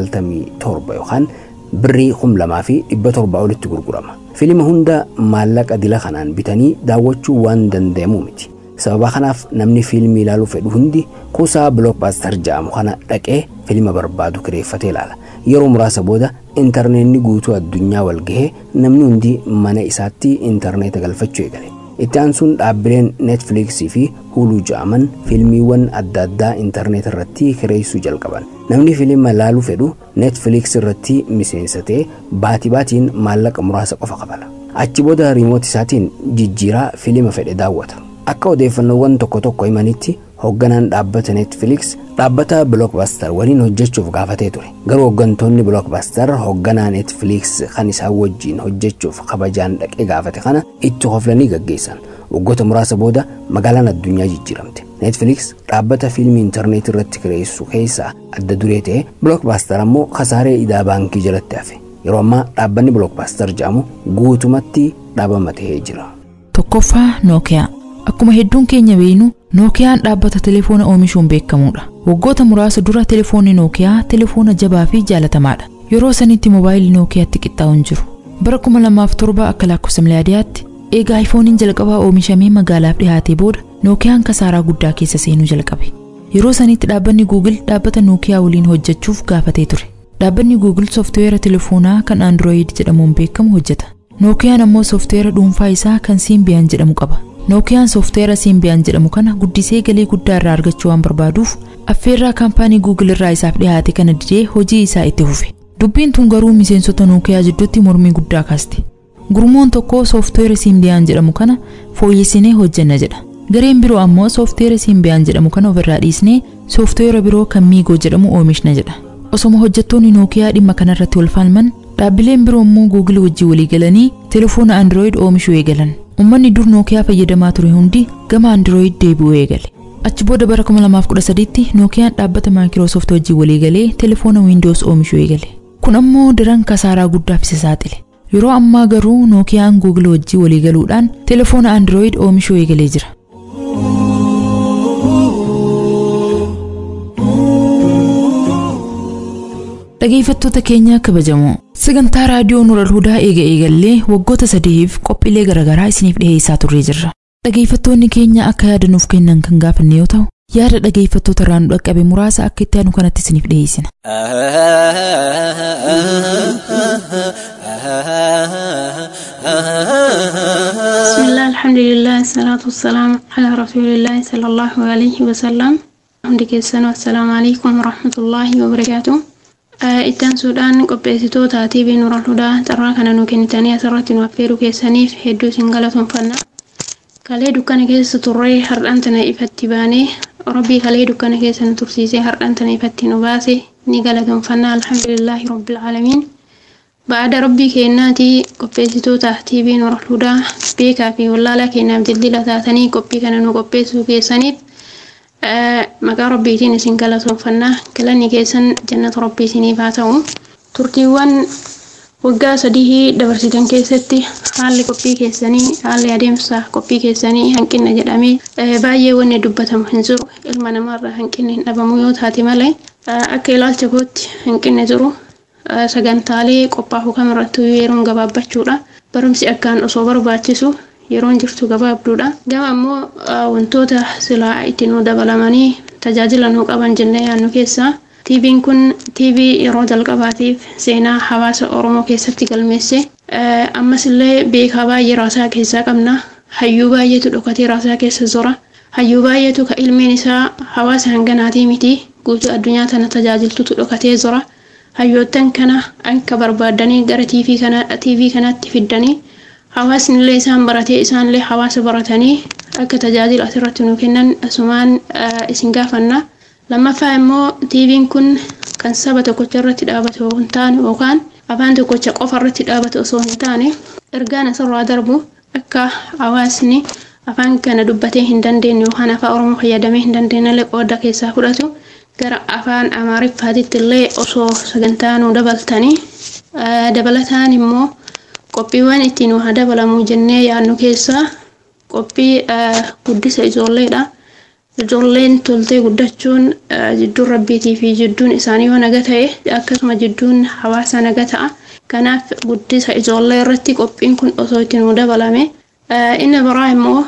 97 yookaan birrii 2700 olitti gurgurama. Fiilma hunda maallaqa dila kanaan bitanii daawwachuu waan danda'amu miti. Sababa kanaaf namni fiilmii ilaaluu fedhu hundi kuusaa Blockbuster jedhamu kana dhaqee fiilma barbaadu kireeffatee ilaala. Yeroo muraasa booda intarneetni guutuu addunyaa wal gahee namni hundi mana isaatti intarneeta galfachuu eegale. Itti aansuun dhaabbileen Netflixii fi Hulu jedhaman fiilmiiwwan adda addaa intarneet irratti kireessuu jalqaban. Namni fiilma ilaaluu fedhu Netflix irratti miseensatee baatii baatiin maallaqa muraasa qofa qabala. Achi booda riimoot isaatiin jijjiiraa fiilma fedhe daawwata. Akka odeeffannoowwan tokko tokko himanitti hoogganaan dhaabbata Netflix dhaabbata Blockbuster waliin hojjechuuf gaafatee ture. Garuu hooggantoonni Blockbuster hoogganaa Netflix kan isaan wajjiin hojjechuuf kabajaan dhaqee gaafate kana itti hoflanii gaggeessan. Waggoota muraasa booda magaalaan addunyaa jijjiiramte. Netflix dhaabbata fiilmii intarneetii irratti kireessu keessaa adda duree ta'e Blockbuster ammoo kasaaree idaa baankii jalatti hafe. Yeroo ammaa dhaabbanni Blockbuster jedhamu guutumatti dhaabama ta'ee jira. Tokkoffaa Nookiyaa. Akkuma hedduun keenya beeknu Nookiyaan dhaabbata telefoona oomishuun beekamudha. Waggoota muraasa dura telefoonni Nookiyaa telefoona jabaa fi jaalatamaadha. Yeroo sanitti moobaayilii Nookiyaatti qixxaa'u hin jiru. Bara 2007 akka lakkoofsa miliyaadiyaatti eegaa iPhooniin jalqabaa oomishamee magaalaaf dhiyaatee booda Nookiyaan kasaaraa guddaa keessa seenuu jalqabe. Yeroo sanitti dhaabbanni Google dhaabbata Nookiyaa waliin hojjechuuf gaafatee ture. Dhaabbanni Google sooftiweera telefoonaa kan Android jedhamuun beekamu hojjeta. Nookiyaan ammoo sooftiweera dhuunfaa isaa kan Symbian jedhamu qaba. Nookiyaan sooftiweera Symbian jedhamu kana guddisee galii guddaa irraa argachuu waan barbaaduuf affeerraa kaampaanii Google irraa isaaf dhiyaate kana didee hojii isaa itti fufe. Dubbiin tun garuu miseensota Nookiyaa jidduutti mormii guddaa kaaste. Gurmuun tokko sooftiweera Siimbiyaan jedhamu kana fooyyessinee hojjenna jedha. Gareen biroo ammoo sooftiweera Siimbiyaan jedhamu kana ofirraa dhiisnee sooftiweera biroo kan Miigoo jedhamu oomishna jedha. Osoma hojjettoonni Nookiyaa dhimma kanarratti wal falman dhaabbileen biroo immoo Google wajjin walii galanii telefoona Android oomishuu eegalan. Uummanni dur Nookiyaa fayyadamaa ture hundi gama Android deebi'uu eegale. Achi booda bara 2013tti Nookiyaan dhaabbata Maayikiroosoft wajjin walii galee telefoona Windows oomishuu eegale. Kun ammoo daran kasaaraa guddaaf isa saaxile. Yeroo ammaa garuu Nookiyaan Google wajjin walii galuudhaan telefoona Android oomishuu eegalee jira. Dhageeffattoota keenya kabajamoo sagantaa raadiyoo Nural Hudaa eega eegallee waggoota sadiif qophiilee garaagaraa isiniif dhiheessaa turree jirra. Dhageeffattoonni keenya akka yaada nuuf kennan kan gaafanne yoo ta'u yaada dhageeffattoota irraa nu dhaqqabe muraasa akka itti aanu kanatti isiniif dhiheessina. بسم الله الحمد لله الصلاة والسلام على رسول الله صلى الله عليه وسلم hundi keessanuu assalaamu alaikum warahmatullaahi wabarakaatu ittaan suudhaan qopheessitoota TV Nuural Hudaa carraa kana nu kennitanii asirratti nu affeeruu keessaniif hedduu isin galatoomfanna kalee dukkana keessa turree har'aan tana ifatti baanee rabbii kalee dukkana keessa nu tursiisee har'aan tana ifatti nu baase ni galatoomfanna alhamdulillaahi rabbil aalamiin ba'aada rabbii kennaatii qopheessitoota TV Nuural Hudaa beekaa fi wallaalaa kennaaf dildila taatanii qophii kana nu qopheessuu keessaniif maqaa rabbiitiin isin galatoomfanna galanni keessan jannata rabbii isiniif haa ta'u turtiiwwan waggaa sadii dabarsitan keessatti haalli qophii keessanii haalli adeemsa qophii keessanii hanqina jedhamee baay'ee wanni dubbatamu hin jiru ilma namaarraa hanqinni hin dhabamu yoo taate malee akka ilaalcha kootti hanqinni jiru sagantaalee qophaa'u kamirrattuu yeroon gabaabbachuudha barumsi akkaan osoo barbaachisu yeroon jirtu gabaabduudha gama ammoo wantoota silaa itti nu dabalamanii tajaajila nu qaban jennee yaannu keessaa tiiviin kun tiivii yeroo jalqabaatiif seenaa hawaasa oromoo keessatti galmeesse ammas illee beekaa baay'ee raasaa keessaa qabna hayyuu baay'eetu dhokatee raasaa keessa jira hayyuu baay'eetu ka ilmeen isaa hawaasa hanganaatii miti guutuu addunyaa tana tajaajiltutu dhokatee jira hayyoottan kana akka barbaadanii gara tiivii kanaatti fiddanii hawaasni illee isaan baratee isaanillee hawaasa baratanii akka tajaajila asirratti nu kennan asumaan isin gaafanna lammaffaa immoo tiiviin kun kan saba tokkocha irratti dhaabatu hin taane yookaan afaan tokkocha qofa irratti dhaabatu osoo hin taane ergaan asirraa darbu akka hawaasni afaan kana dubbatee hin dandeenye yookaan afaan oromoo fayyadamee hin dandeenye illee qooda keessaa fudhatu gara afaan amaariffaatitti illee osoo sagantaa nu dabaltanii dabalataan immoo qophiiwwan ittiin waa dabalamuu jennee yaadnu keessaa qophii guddisa ijoolleedha. Ijoolleen toltee guddachuun jidduun rabbiitii fi jidduun isaanii yoo naga ta'e akkasuma jidduun hawaasa naga ta'a. Kanaaf guddisa ijoollee irratti qophiin kun osoo itti nu dabalame. Inni biraa immoo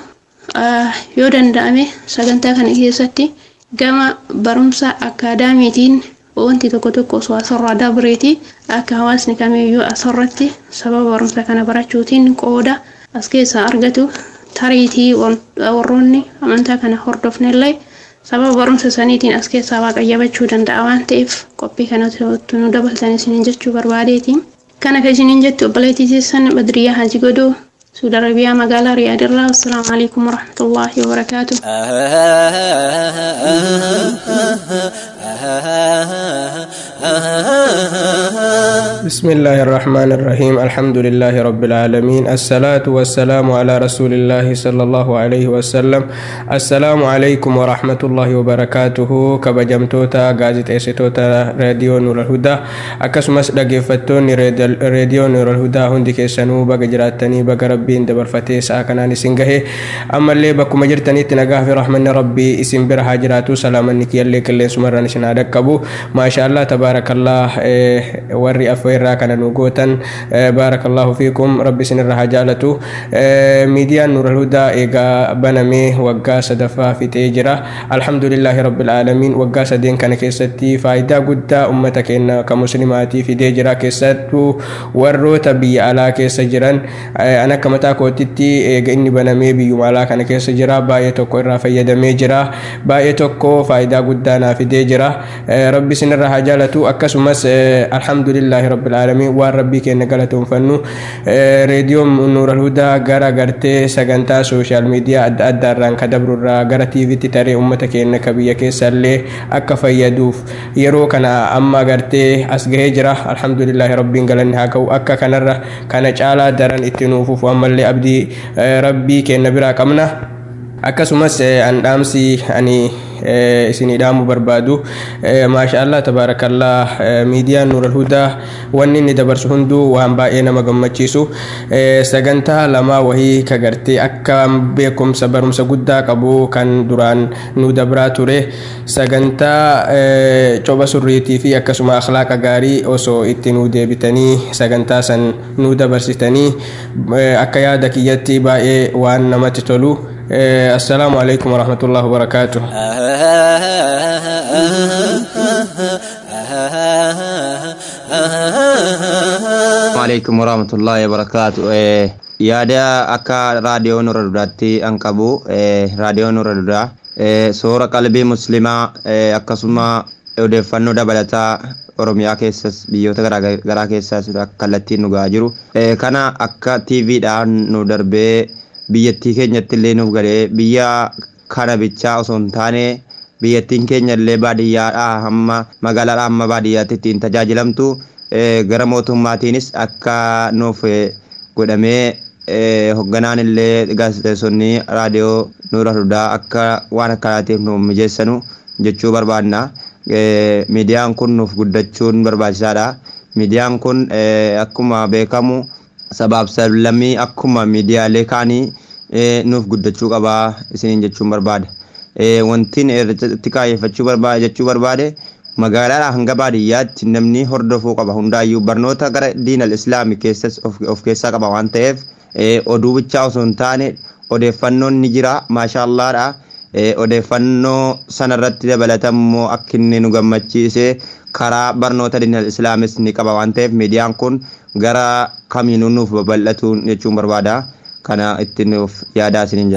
yoo danda'ame sagantaa kana keessatti gama barumsa akaadaamiitiin wanti tokko tokko osoo asirraa dabreeti akka hawaasni kamiyyuu asirratti sababa barumsa kana barachuutiin qooda as keessaa argatu tariitii warroonni amantaa kana hordofnellee sababa barumsa saniitiin as keessaa waaqayyabachuu danda'a waan ta'eef qophii kanatti nu dabaltan isiniin jechuu barbaadeeti. Kana kan isiniin jettu obboleettii keessan Badriyaa Haji Godoo سعود عربية مقالة رياض الله والسلام عليكم ورحمة الله وبركاته بسم الله الرحمن الرحيم الحمد لله رب العالمين الصلاة والسلام على رسول الله صلى الله عليه وسلم السلام عليكم ورحمة الله وبركاته كبجمتوتا غازت ايسيتوتا راديو نور الهدى أكسمس دقيفتوني راديو نور الهدى هندي كيسانو بقى جراتني بقى ربين دبرفتي ساكناني سنگه أما اللي بكم جرتني تنقاه في رحمن ربي اسم برها جراتو سلاما نكي اللي كل سمران شنادكبو ما شاء الله تبارك الله warri afeerraa kana nu gootan baarakallahu fiikum rabbi isinirra haa jaalatu miidiyaan nuural hudaa eegaa banamee waggaa sadaffaa fixee jira alhamdulillahi rabbil aalamiin waggaa sadeen kana keessatti faayidaa guddaa ummata keenya ka muslimaatii fidee jira keessattuu warroota biyya alaa keessa jiran an akka mataa kootitti eega inni banamee biyyuma alaa kana keessa jira baay'ee tokko irraa fayyadamee jira baay'ee tokko faayidaa guddaa naa fidee jira jira rabbi sinirra haa jaalatu akkasumas alhamdulillahi rabbil aalamiin waan rabbii keenya galatoonfannu reediyoon nuural hudaa gara gartee sagantaa sooshaal miidiyaa adda addaarraan ka dabrurraa gara tiiviitti taree ummata keenya ka biyya keessallee akka fayyaduuf yeroo kana amma gartee as gahee jira alhamdulillahi rabbiin galanni haa ka'u akka kanarra kana caalaa daran itti nuufuuf ammallee abdii rabbii keenya biraa qabna akkasumas an dhaamsi ani isinii dhaamu barbaadu maasha allah tabaarakallaa miidiyaan nuural hudaa wanni inni dabarsu hunduu waan baay'ee nama gammachiisu sagantaa lamaa wahii ka gartee akka beekumsa barumsa guddaa qabu kan duraan nu dabraa ture sagantaa copha surriitii fi akkasuma akhlaaqa gaarii osoo itti nu deebitanii sagantaa san nu dabarsitanii akka yaada kiyyatti baay'ee waan namatti tolu السلام عليكم ورحمة الله وبركاته وعليكم ورحمة الله وبركاته yaada akka raadiyoo nurra dudaatti an qabu raadiyoo nurra dudaa soora qalbii muslimaa akkasuma odeeffannoo dabalataa oromiyaa keessas biyyoota garaagaraa keessas kallattiin nu gahaa jiru kana akka tiiviidhaan nu darbee biyyattii keenyatti illee nuuf galee biyya kana bichaa osoo hin taane biyyattiin keenya illee baadiyyaadhaa hamma magaalaadhaa hamma baadiyyaatti ittiin tajaajilamtu gara mootummaatiinis akka nuuf godhamee hogganaan illee gaazexeessonni raadiyoo nuura hudaa akka waan akkanaatiif nuuf mijeessanu jechuu barbaadna. Miidiyaan kun nuuf guddachuun barbaachisaadha. Miidiyaan kun akkuma beekamu sabaaf sablammii akkuma miidiyaalee kaanii nuuf guddachuu qabaa isiniin jechuun barbaada. Wantiin irratti kaayyeffachuu barbaade jechuu barbaade magaalaadhaa hanga baadiyyaatti namni hordofuu qaba hundaayyuu barnoota gara diinal islaamii keessas of keessaa qaba waan ta'eef oduu bichaa osoo hin taane odeeffannoon ni jira maashaallaadha. Odeeffannoo sanarratti dabalatammoo akka inni nu gammachiise karaa barnoota diinal islaamis ni qaba waan ta'eef miidiyaan kun gara kamiinuu nuuf babal'atu jechuun barbaada. kana itti nuuf yaadaa isiniin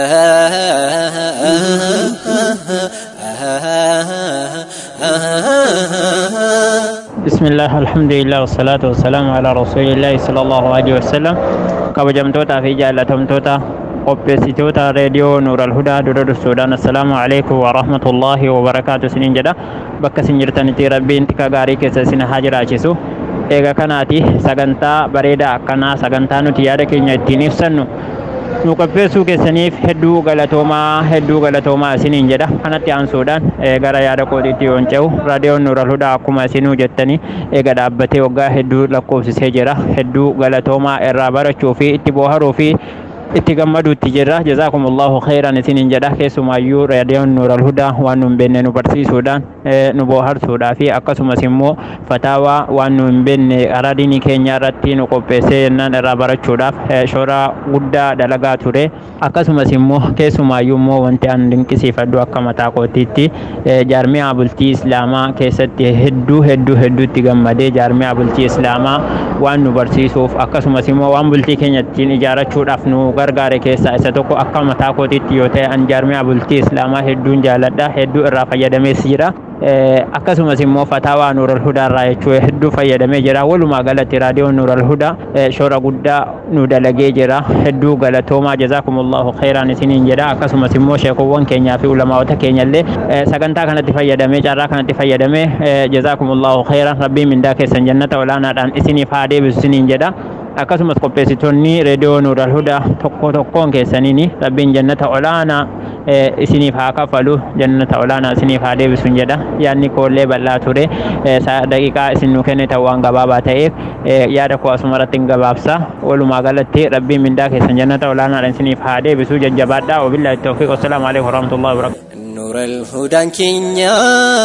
بسم الله الحمد لله والصلاة والسلام على رسول الله صلى الله عليه وسلم kabajamtoota fi jaallatamtoota qopheessitoota reediyoo nuural hudaa dura dursuudhaan assalaamu alaikum warahmatullaahi wabarakaatu isiniin jedha bakka isin jirtanitti rabbiin tika gaarii keessa isin haa jiraachisu eega kanaati sagantaa bareedaa akkanaa sagantaa nuti yaada keenya ittiin ibsannu nu qopheessuu keessaniif hedduu galatoomaa hedduu galatoomaa isiniin jedha kanatti aansuudhaan gara yaada kootiitti yoon ce'u raadiyoon nuural hudaa akkuma isinuu jettanii eega dhaabbatee waggaa hedduu lakkoofsisee jira hedduu galatoomaa irraa barachuu fi itti booharuu fi itti gammaduutti jirra jazaakumullahu khairan isiniin jedha keessumaayyuu raadiyoon nuural hudaa waan nu hin beekne nu barsiisuudhaan nu booharsuudhaa fi akkasumas immoo fataawaa waan nu hin beekne karaa diinii keenya irratti nu qopheessee jennaan irraa barachuudhaaf shoora guddaa dalagaa ture akkasumas immoo keessumaayyuu immoo wanti an dinqisiifadhu akka mataa kootiitti jaarmiyaa bultii islaamaa keessatti hedduu hedduu hedduutti gammadee jaarmiyaa bultii islaamaa waan nu barsiisuuf akkasumas immoo waan bultii keenya ittiin ijaarachuudhaaf nu gargaare keessaa isa tokko akka mataa kootiitti yoo ta'e an jaarmiyaa bultii islaamaa hedduun jaaladha hedduu irraa fayyadamees jira akkasumas immoo fataawaa nuural hudaa irraa jechuu hedduu fayyadamee jira walumaa galatti raadiyoon nuural hudaa shoora guddaa nu dalagee jira hedduu galatoomaa jazaakumullahu khairan isiniin jedha akkasumas immoo sheekowwan keenyaa fi ulamaawota keenyallee sagantaa kanatti fayyadamee carraa kanatti fayyadamee jazaakumullahu khairan rabbiin mindaa keessan jannata olaanaadhaan isiniif haa deebisu isiniin jedha akkasumas qopheessitoonni reediyoo nuural hudaa tokko tokkoon keessaniin rabbiin jannata olaanaa isiniif haa kafalu jannata olaanaa isiniif haa deebisuun jedha yaadni koollee bal'aa ture daqiiqaa isin nu kennite waan gabaabaa ta'eef yaada koo asuma irratti hin gabaabsa walumaa galatti rabbiin mindaa keessan jannata olaanaadhaan isiniif haa deebisu jajjabaadhaa wabillahi tawfiiq wassalaamu alaikum warahmatullahi wabarakatuh نور الهدى كينيا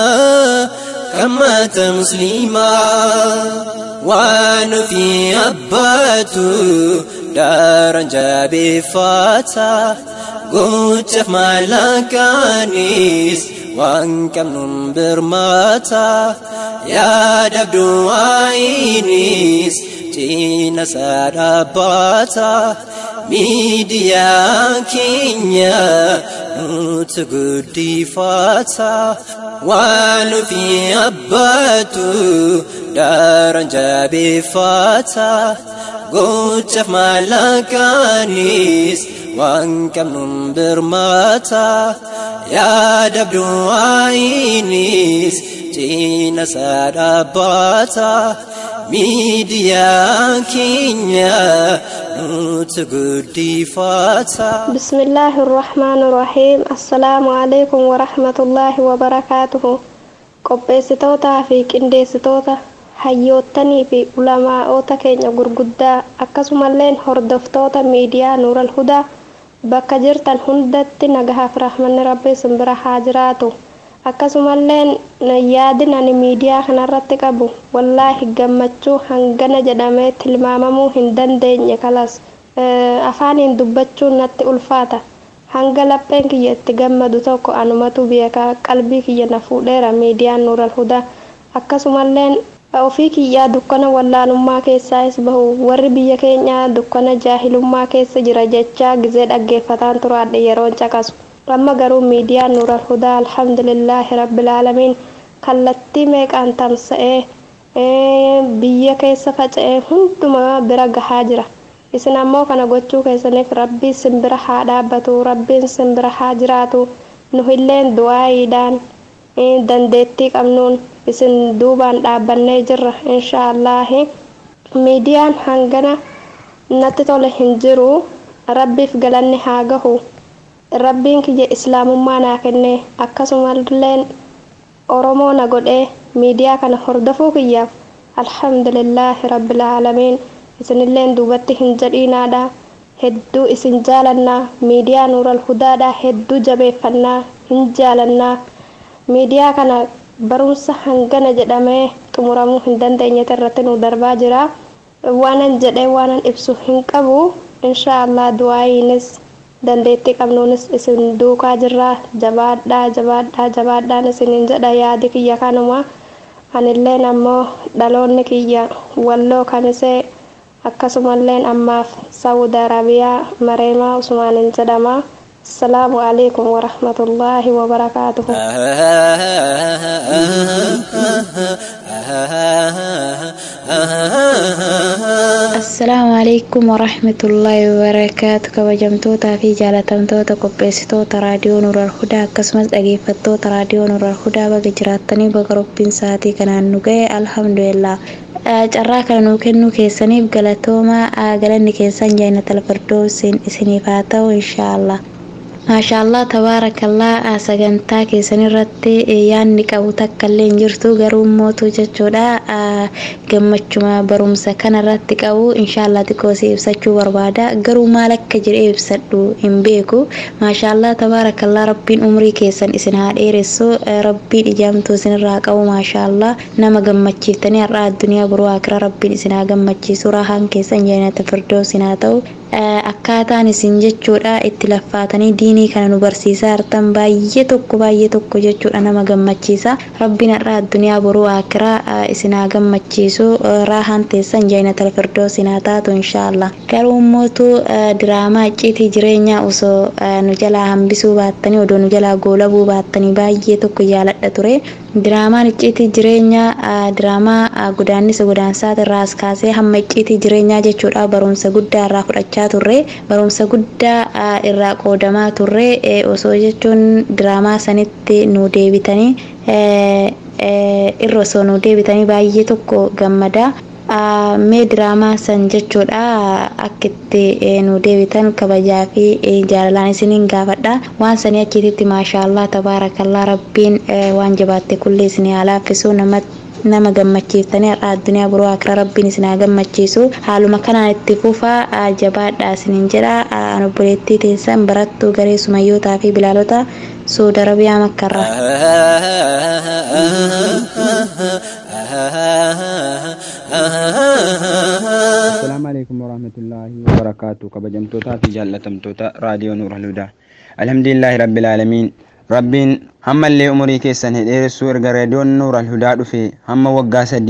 كما مسلما ونفي أباتو دارا جابي فاتا قوتف مالكانيس وان كم نمبر ماتا يا دبدو عينيس تينا سارباتا ميديا كينيا nuti guddifata waan nufi abbaatu daran jabeeffata gochaaf maallaqaanis waan qabnuun birmata yaadabdu waayinis cina isaa dhaabbata miidiyaa keenya nuti guddifata. بسم الله الرحمن الرحيم السلام عليكم ورحمة الله وبركاته qopheessitootaa fi qindeessitoota hayyoottanii fi ulamaa'oota keenya gurguddaa akkasumalleen hordoftoota miidiyaa nuural hudaa bakka jirtan hundatti nagahaaf rahmanni rabbii simbira haa jiraatu akkasumalleen yaadin ani miidiyaa kanarratti qabu wallaahi gammachuu hangana jedhamee tilmaamamuu hin dandeenye kalas afaaniin dubbachuun natti ulfaata hanga lapheen kiyya itti gammadu tokko anumatu beeka qalbii kiyya na fuudheera miidiyaan nuural hudaa akkasumalleen ofii kiyyaa dukkana wallaalummaa keessaas bahu warri biyya keenyaa dukkana jaahilummaa keessa jira jechaa gizee dhaggeeffataan turaadhe yeroon caqasu amma garuu miidiyaan nuural hudaa alhamdulillaahi rabbilaalamiin kallattii meeqaan tamsa'ee biyya keessa faca'ee hundumaa bira gahaa jira isin ammoo kana gochuu keessaniif rabbii simbira haa dhaabbatu rabbiin simbira haa jiraatu nu illeen du'aayiidhaan dandeettii qabnuun isin duubaan dhaabbannee jirra inshaallah miidiyaan hangana natti tole hin jiru rabbiif galanni haa gahu rabbiin kiyya islaamummaa naa kenne akkasumalleen oromoo na godhee miidiyaa kana hordofuu kiyyaaf alhamdulillaahi rabbil aalamiin isinilleen duubatti hin jedhiinaadha hedduu isin jaalannaa miidiyaa nuural hudaadha hedduu jabeeffannaa hin jaalannaa miidiyaa kana barumsa hangana jedhamee xumuramuu hin dandeenyete irratti nu darbaa jira waanan jedhee waanan ibsu hin qabu inshaallah du'aayiinis dandeettii qabnuunis isin duukaa jirra jabaadhaa jabaadhaa jabaadhaan isinin jedha yaadi kiyya kanuma anilleen ammoo dhaloonni kiyya walloo kamisee akkasumalleen ammaaf saawud arabiyaa mareemaa usmaanin jedhama السلام عليكم ورحمة الله وبركاته السلام عليكم ورحمة الله وبركاته كبجمتوتا في جالتمتوتا قبيستوتا راديو نور الهدى كسمس أجيفتوتا راديو نور الهدى بقى جراتني بقى ربين ساتي كان نقاي الحمد لله carraa kana nuu kennuu keessaniif galatoomaa galanni keessan jainatal firdoosin isiniif haa ta'u inshaallah maashaallah tabaarakallaa sagantaa keessan irratti yaanni qabu takkaillee hin jirtu garuu mootu jechuudha gammachuma barumsa kana irratti qabu inshaallah xiqqoosii ibsachuu barbaada garuu maal akka jedhee ibsadhu hin beeku maashaallah tabaarakallaa rabbiin umrii keessan isin haa dheeressu rabbiin ijaamtuu isin irraa qabu maashaallah nama gammachiiftanii har'a addunyaa boruu akira rabbiin isin haa gammachiisu rahaan keessan jannata firdoosin haa ta'u akkaataan isin jechuudha itti laffaatanii diinii kana nu barsiisaa jirtan baay'ee tokko baay'ee tokko jechuudha nama gammachiisa rabbiin har'a addunyaa boruu akiraa isin haa gammachiisu raahaan teessan jainatal firdoosin haa taatu inshaallah garuu mootu diraamaa icciitii jireenyaa osoo nu jalaa hambisuu baattanii odoo nu jalaa goolabuu baattanii baay'ee tokko jaaladha ture diraamaan icciitii jireenyaa diraamaa godaannisa godaansaati irraa as kaasee hamma icciitii jireenyaa jechuudha barumsa guddaa irraa fudhachaa turre barumsa guddaa irraa qoodamaa turre osoo jechuun diraamaa sanitti nu deebitanii irra osoo nu deebitanii baay'ee tokko gammada mee diraamaa san jechuudha akka itti nu deebitan kabajaa fi jaalalaan isiniin gaafadha waan sanii achiititti maashaallah tabaarakallaa rabbiin waan jabaatte kullee isinii haa laaffisu namatti nama gammachiiftanii har'a addunyaa biroo akira rabbiin isin haa gammachiisu haaluma kanaan itti fufaa jabaadha isiniin jedha obboleettii teessan barattuu garee sumayyootaa fi bilaalota suuda arabiyaa makkarra Assalaamu alaikum warahmatullahi wabarakatuh kabajamtootaa fi jaallatamtoota raadiyoo nuur alhudaa alhamdulillahi rabbil aalamiin rabbiin hammallee umurii keessan hedheeressuu erga raadiyoon nuur alhudaa dhufe hamma waggaa sadii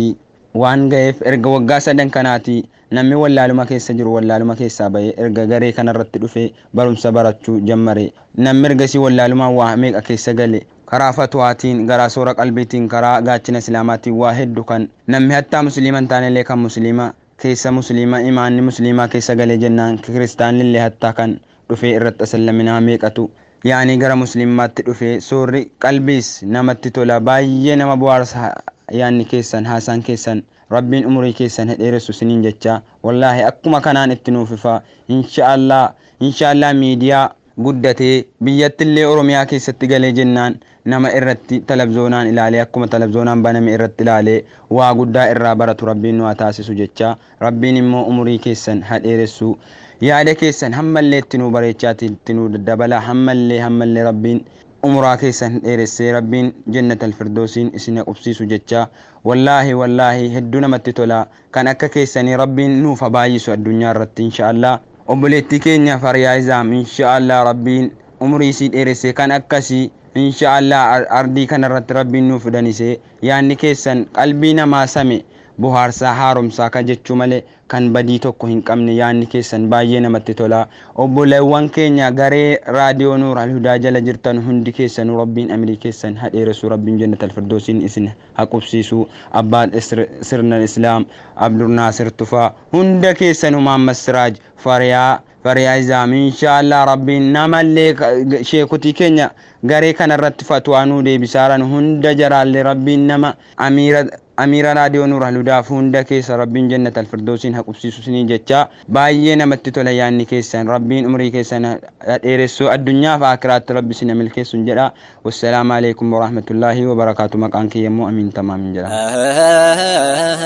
waan ga'eef erga waggaa sadan kanaati namni wallaaluma keessa jiru wallaaluma keessaa bahee erga garee kanarratti dhufee barumsa barachuu jammare namni ergasii wallaalumaan waa meeqa keessa gale karaa fatwaatiin garaa soora qalbiitiin karaa gaachina islaamaatiin waa hedduu kan namni hattaa musliima hin taanellee kan musliima keessa musliima imaanni musliimaa keessa galee jennaan kiristaanillee hattaa kan dhufee irratti asallaminaa meeqatu yaanii gara musliimaatti dhufee soorri qalbiis namatti tola baay'ee nama bohaarsa yaanni keessan haasaan keessan rabbiin umurii keessan hedheeressu siniin jecha wallaahi akkuma kanaan itti nuufifa inshaallah inshaallah miidiyaa guddatee biyyattillee oromiyaa keessatti galee jennaan nama irratti talabzoonaan ilaalee akkuma talabzoonaan baname irratti ilaalee waa guddaa irraa baratu rabbiin nu haa taasisu jecha rabbiin immoo umurii keessan hadheeressu yaada keessan hammallee itti nu bareechaati itti nu dabala hammallee hammallee rabbiin umuraa keessan dheeressee rabbiin jannat alfirdoosiin isin qubsiisu jecha wallaahi wallaahi hedduu namatti tola kan akka keessanii rabbiin nuuf baay'isu addunyaa irratti inshaallah obboleettii keenya faryaa'izaam inshaallah rabbiin umurii isii dheeressee kan akkasii inshaallah ardii kanarratti rabbiin nuuf fidanise yaanni keessan qalbii namaa same bohaarsaa haaromsaa ka jechuu malee kan badii tokko hin qabne yaanni keessan baay'ee namatti tola obboleewwan keenya garee raadiyoo nuur alhudaa jala jirtan hundi keessanuu rabbiin amirii keessan hadheeressu rabbiin jannat alfirdoosiin isin haqubsiisu abbaan sirna islaam abdurnaasir tufaa hunda keessanuu maammas siraaj fariyaa fariyaa izaam inshaallah rabbiin namallee sheekutii keenya garee kanarratti fatwaanuu deebisaaran hunda jaraallee rabbiin nama amiira amiira raadiyoo nuur alhudaaf hunda keessa rabbiin jannat alfirdoosiin haqubsiisu sinii jecha baay'ee namatti tola yaanni keessan rabbiin umrii keessan dheeressuu addunyaaf akiraatti rabbi sina milkeessun jedha wassalaamu alaikum warahmatullaahi wabarakaatu maqaan kiyya immoo amiin tamaamin jedha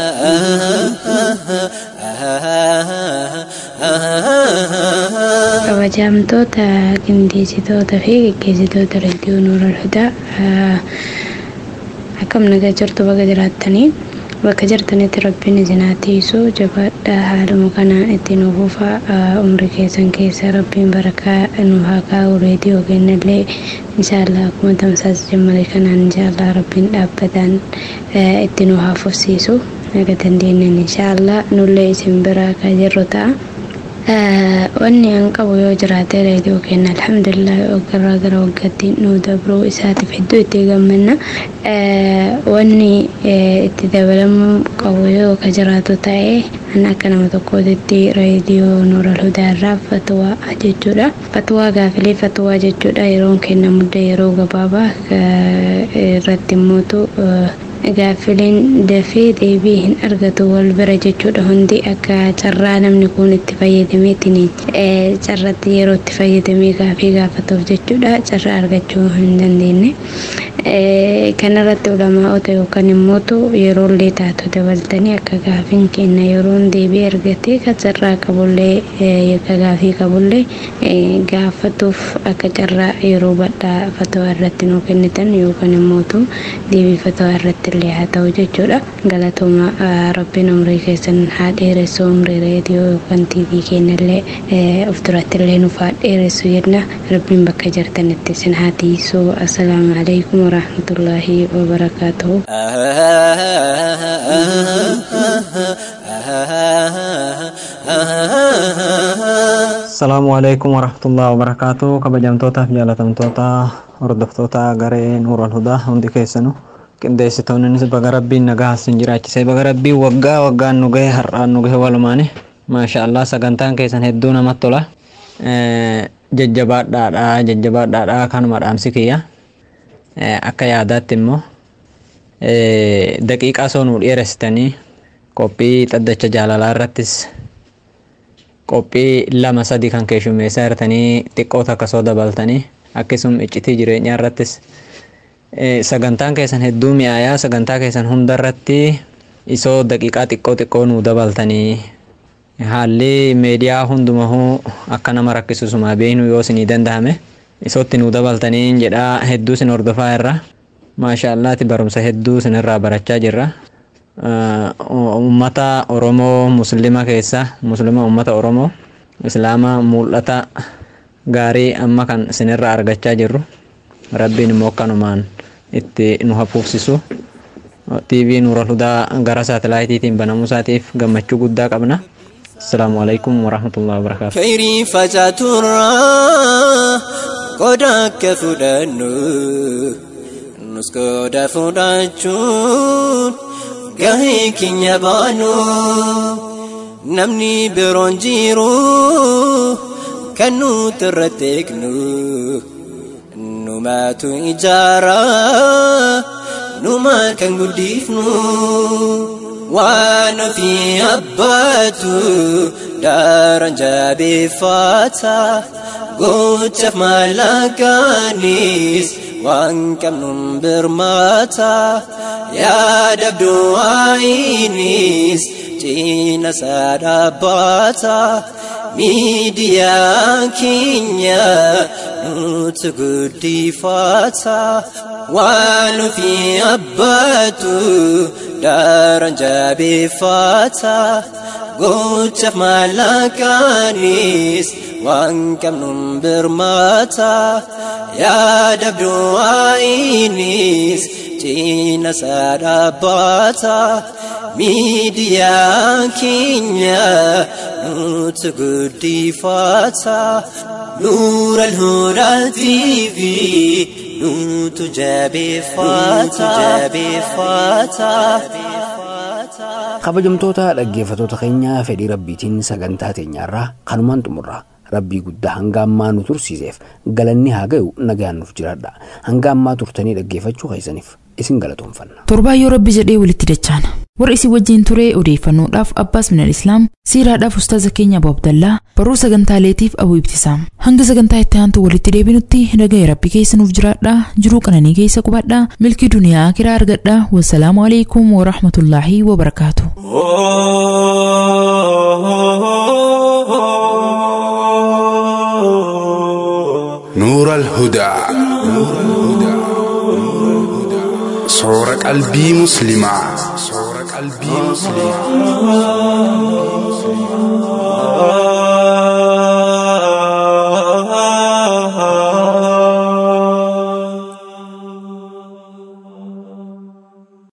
kabajamtoota qindeessitoota fi geggeessitoota reediyoo nuur alhudaa akkam nagaa jirtu baga jiraattanii bakka jirtanitti rabbiin isin haa tiisu jabaadha haaluma kanaan itti nu fufa umri keessan keessa rabbiin barakaa nu haa kaa'u reediyoo kennallee inshaallah akkuma tamsaas jammale kanaan inshaallah rabbiin dhaabbataan itti nu haa fufsiisu naga dandeenyen inshaallah nullee isin biraa kaa jirru ta'a. wanni an qabu yoo jiraate reediyoo kenna alhamdulillah waggarraa gara waggaatti nu dabruu isaatiif hedduu itti gammanna wanni itti dabalamuu qabu yoo ka jiraatu ta'e an akka nama tokkootitti reediyoo nuural hudaarraa fatwaa jechuudha fatwaa gaafilee fatwaa jechuudha yeroon kennamudda yeroo gabaabaa irratti immootu gaaffileen dafee deebii hin argatu wal bira jechuudha hundi akka carraa namni kun itti fayyadameetiin carratti yeroo itti fayyadamee gaafii gaafatuuf jechuudha carraa argachuu hin dandeenye kanarratti ulamaa'ota yookaan immootu yeroo illee taatu dabaltanii akka gaafiin kenna yeroon deebii argatee ka carraa qabullee ka gaafii qabullee gaafatuuf akka carraa yeroo badhaa fatawaa irratti nuu kennitan yookaan immootu deebii fatawaa irratti illee haa ta'u jechuudha galatooma rabbiin umrii keessan haa dheeressu umrii reediyoo yookaan tiivii kennallee of duratti illee nuuf haa dheeressu jenna rabbiin bakka jirtanitti isin haa tiisu assalaamu alaikum warahmatullaahi wabarakaatuhu Asalaamu alaikum warahmatullahi wabarakatuh kabajamtootaaf jaalatamtoota hordoftoota garee nuural hudaa hundi keessanu qindeessitoonnis baga rabbiin nagaa sin jiraachisee baga rabbiin waggaa waggaan nu gahe har'aan nu gahe walumaani maasha allah sagantaan keessan hedduu namatti tola jajjabaadhaadha jajjabaadhaadha kanuma dhaamsi kiyya akka yaadaatti immoo daqiiqaa soo nu dheeressitanii qophii xaddacha jaalalaa irrattis qophii lama sadi kan keessummeessaa jirtanii xiqqoo takka soo dabaltanii akkasuma iccitii jireenyaa irrattis sagantaan keessan hedduu mi'aayaa sagantaa keessan hunda irratti isoo daqiiqaa xiqqoo xiqqoo nu dabaltanii haalli meediyaa hundumahuu akka nama rakkisusumaa beeknu yoo isinii danda'ame isootti nu dabaltanii jedhaa hedduu isin hordofaa irra maashaallaati barumsa hedduu isinirraa barachaa jirra. ummata oromoo muslima keessa muslima ummata oromoo islaama mul'ata gaarii amma kan isinirraa argachaa jirru rabbiin immoo akkanumaan itti nu hafuufsisu TV Nuura Hudaa gara saatalaayitiitiin banamuu isaatiif gammachuu guddaa qabna. Assalaamu alaikum warahmatullahi wabarakaatu. Khayrii facaaturraa qooda akka fudhannu nus qooda fudhachuun gahee keenya baanu namni biroon jiru kan nuti irratti eegnu numaatu ijaara numa kan guddifnu waan ofii abbaatu daaraan jabeeffata gochaaf maallaqaanis waan qabnuun birmata yaadabdu waayinis cina isaa dhaabbata miidiyaa keenya nuti guddifata waan ofii abbaatu daaraan jabeeffata gochaaf maallaqaanis waan qabnuun birmata yaadabdu waayinis cina isaa dhaabbata miidiyaa keenya nuti guddifata nuura alhudaa TV nutu jabeeffata. kabajamtoota dhaggeeffatoota keenyaa fedhii rabbiitiin sagantaa teenyaarraa kanumaan xumurra rabbii guddaa hanga ammaa nu tursiiseef galanni haa ga'u nagaan nuuf jiraadha hanga ammaa turtanii dhaggeeffachuu keessaniif isin galatoomfanna. torbaa yoo rabbi jedhee walitti dachaana warra isin wajjin turee odeeffannoodhaaf abbaas minal islaam siiraadhaaf ustaaza keenya abu abdallaa barruu sagantaaleetiif abu ibtisaam hanga sagantaa itti aantu walitti deebinutti nagaya rabbi keessa nuuf jiraadha jiruu qananii keessa qubadha milkii duniyaa kiraa argadha wassalaamu alaikum warahmatullaahi wabarakaatu. نور الهدى صور قلبي مسلما صور قلبي مسلما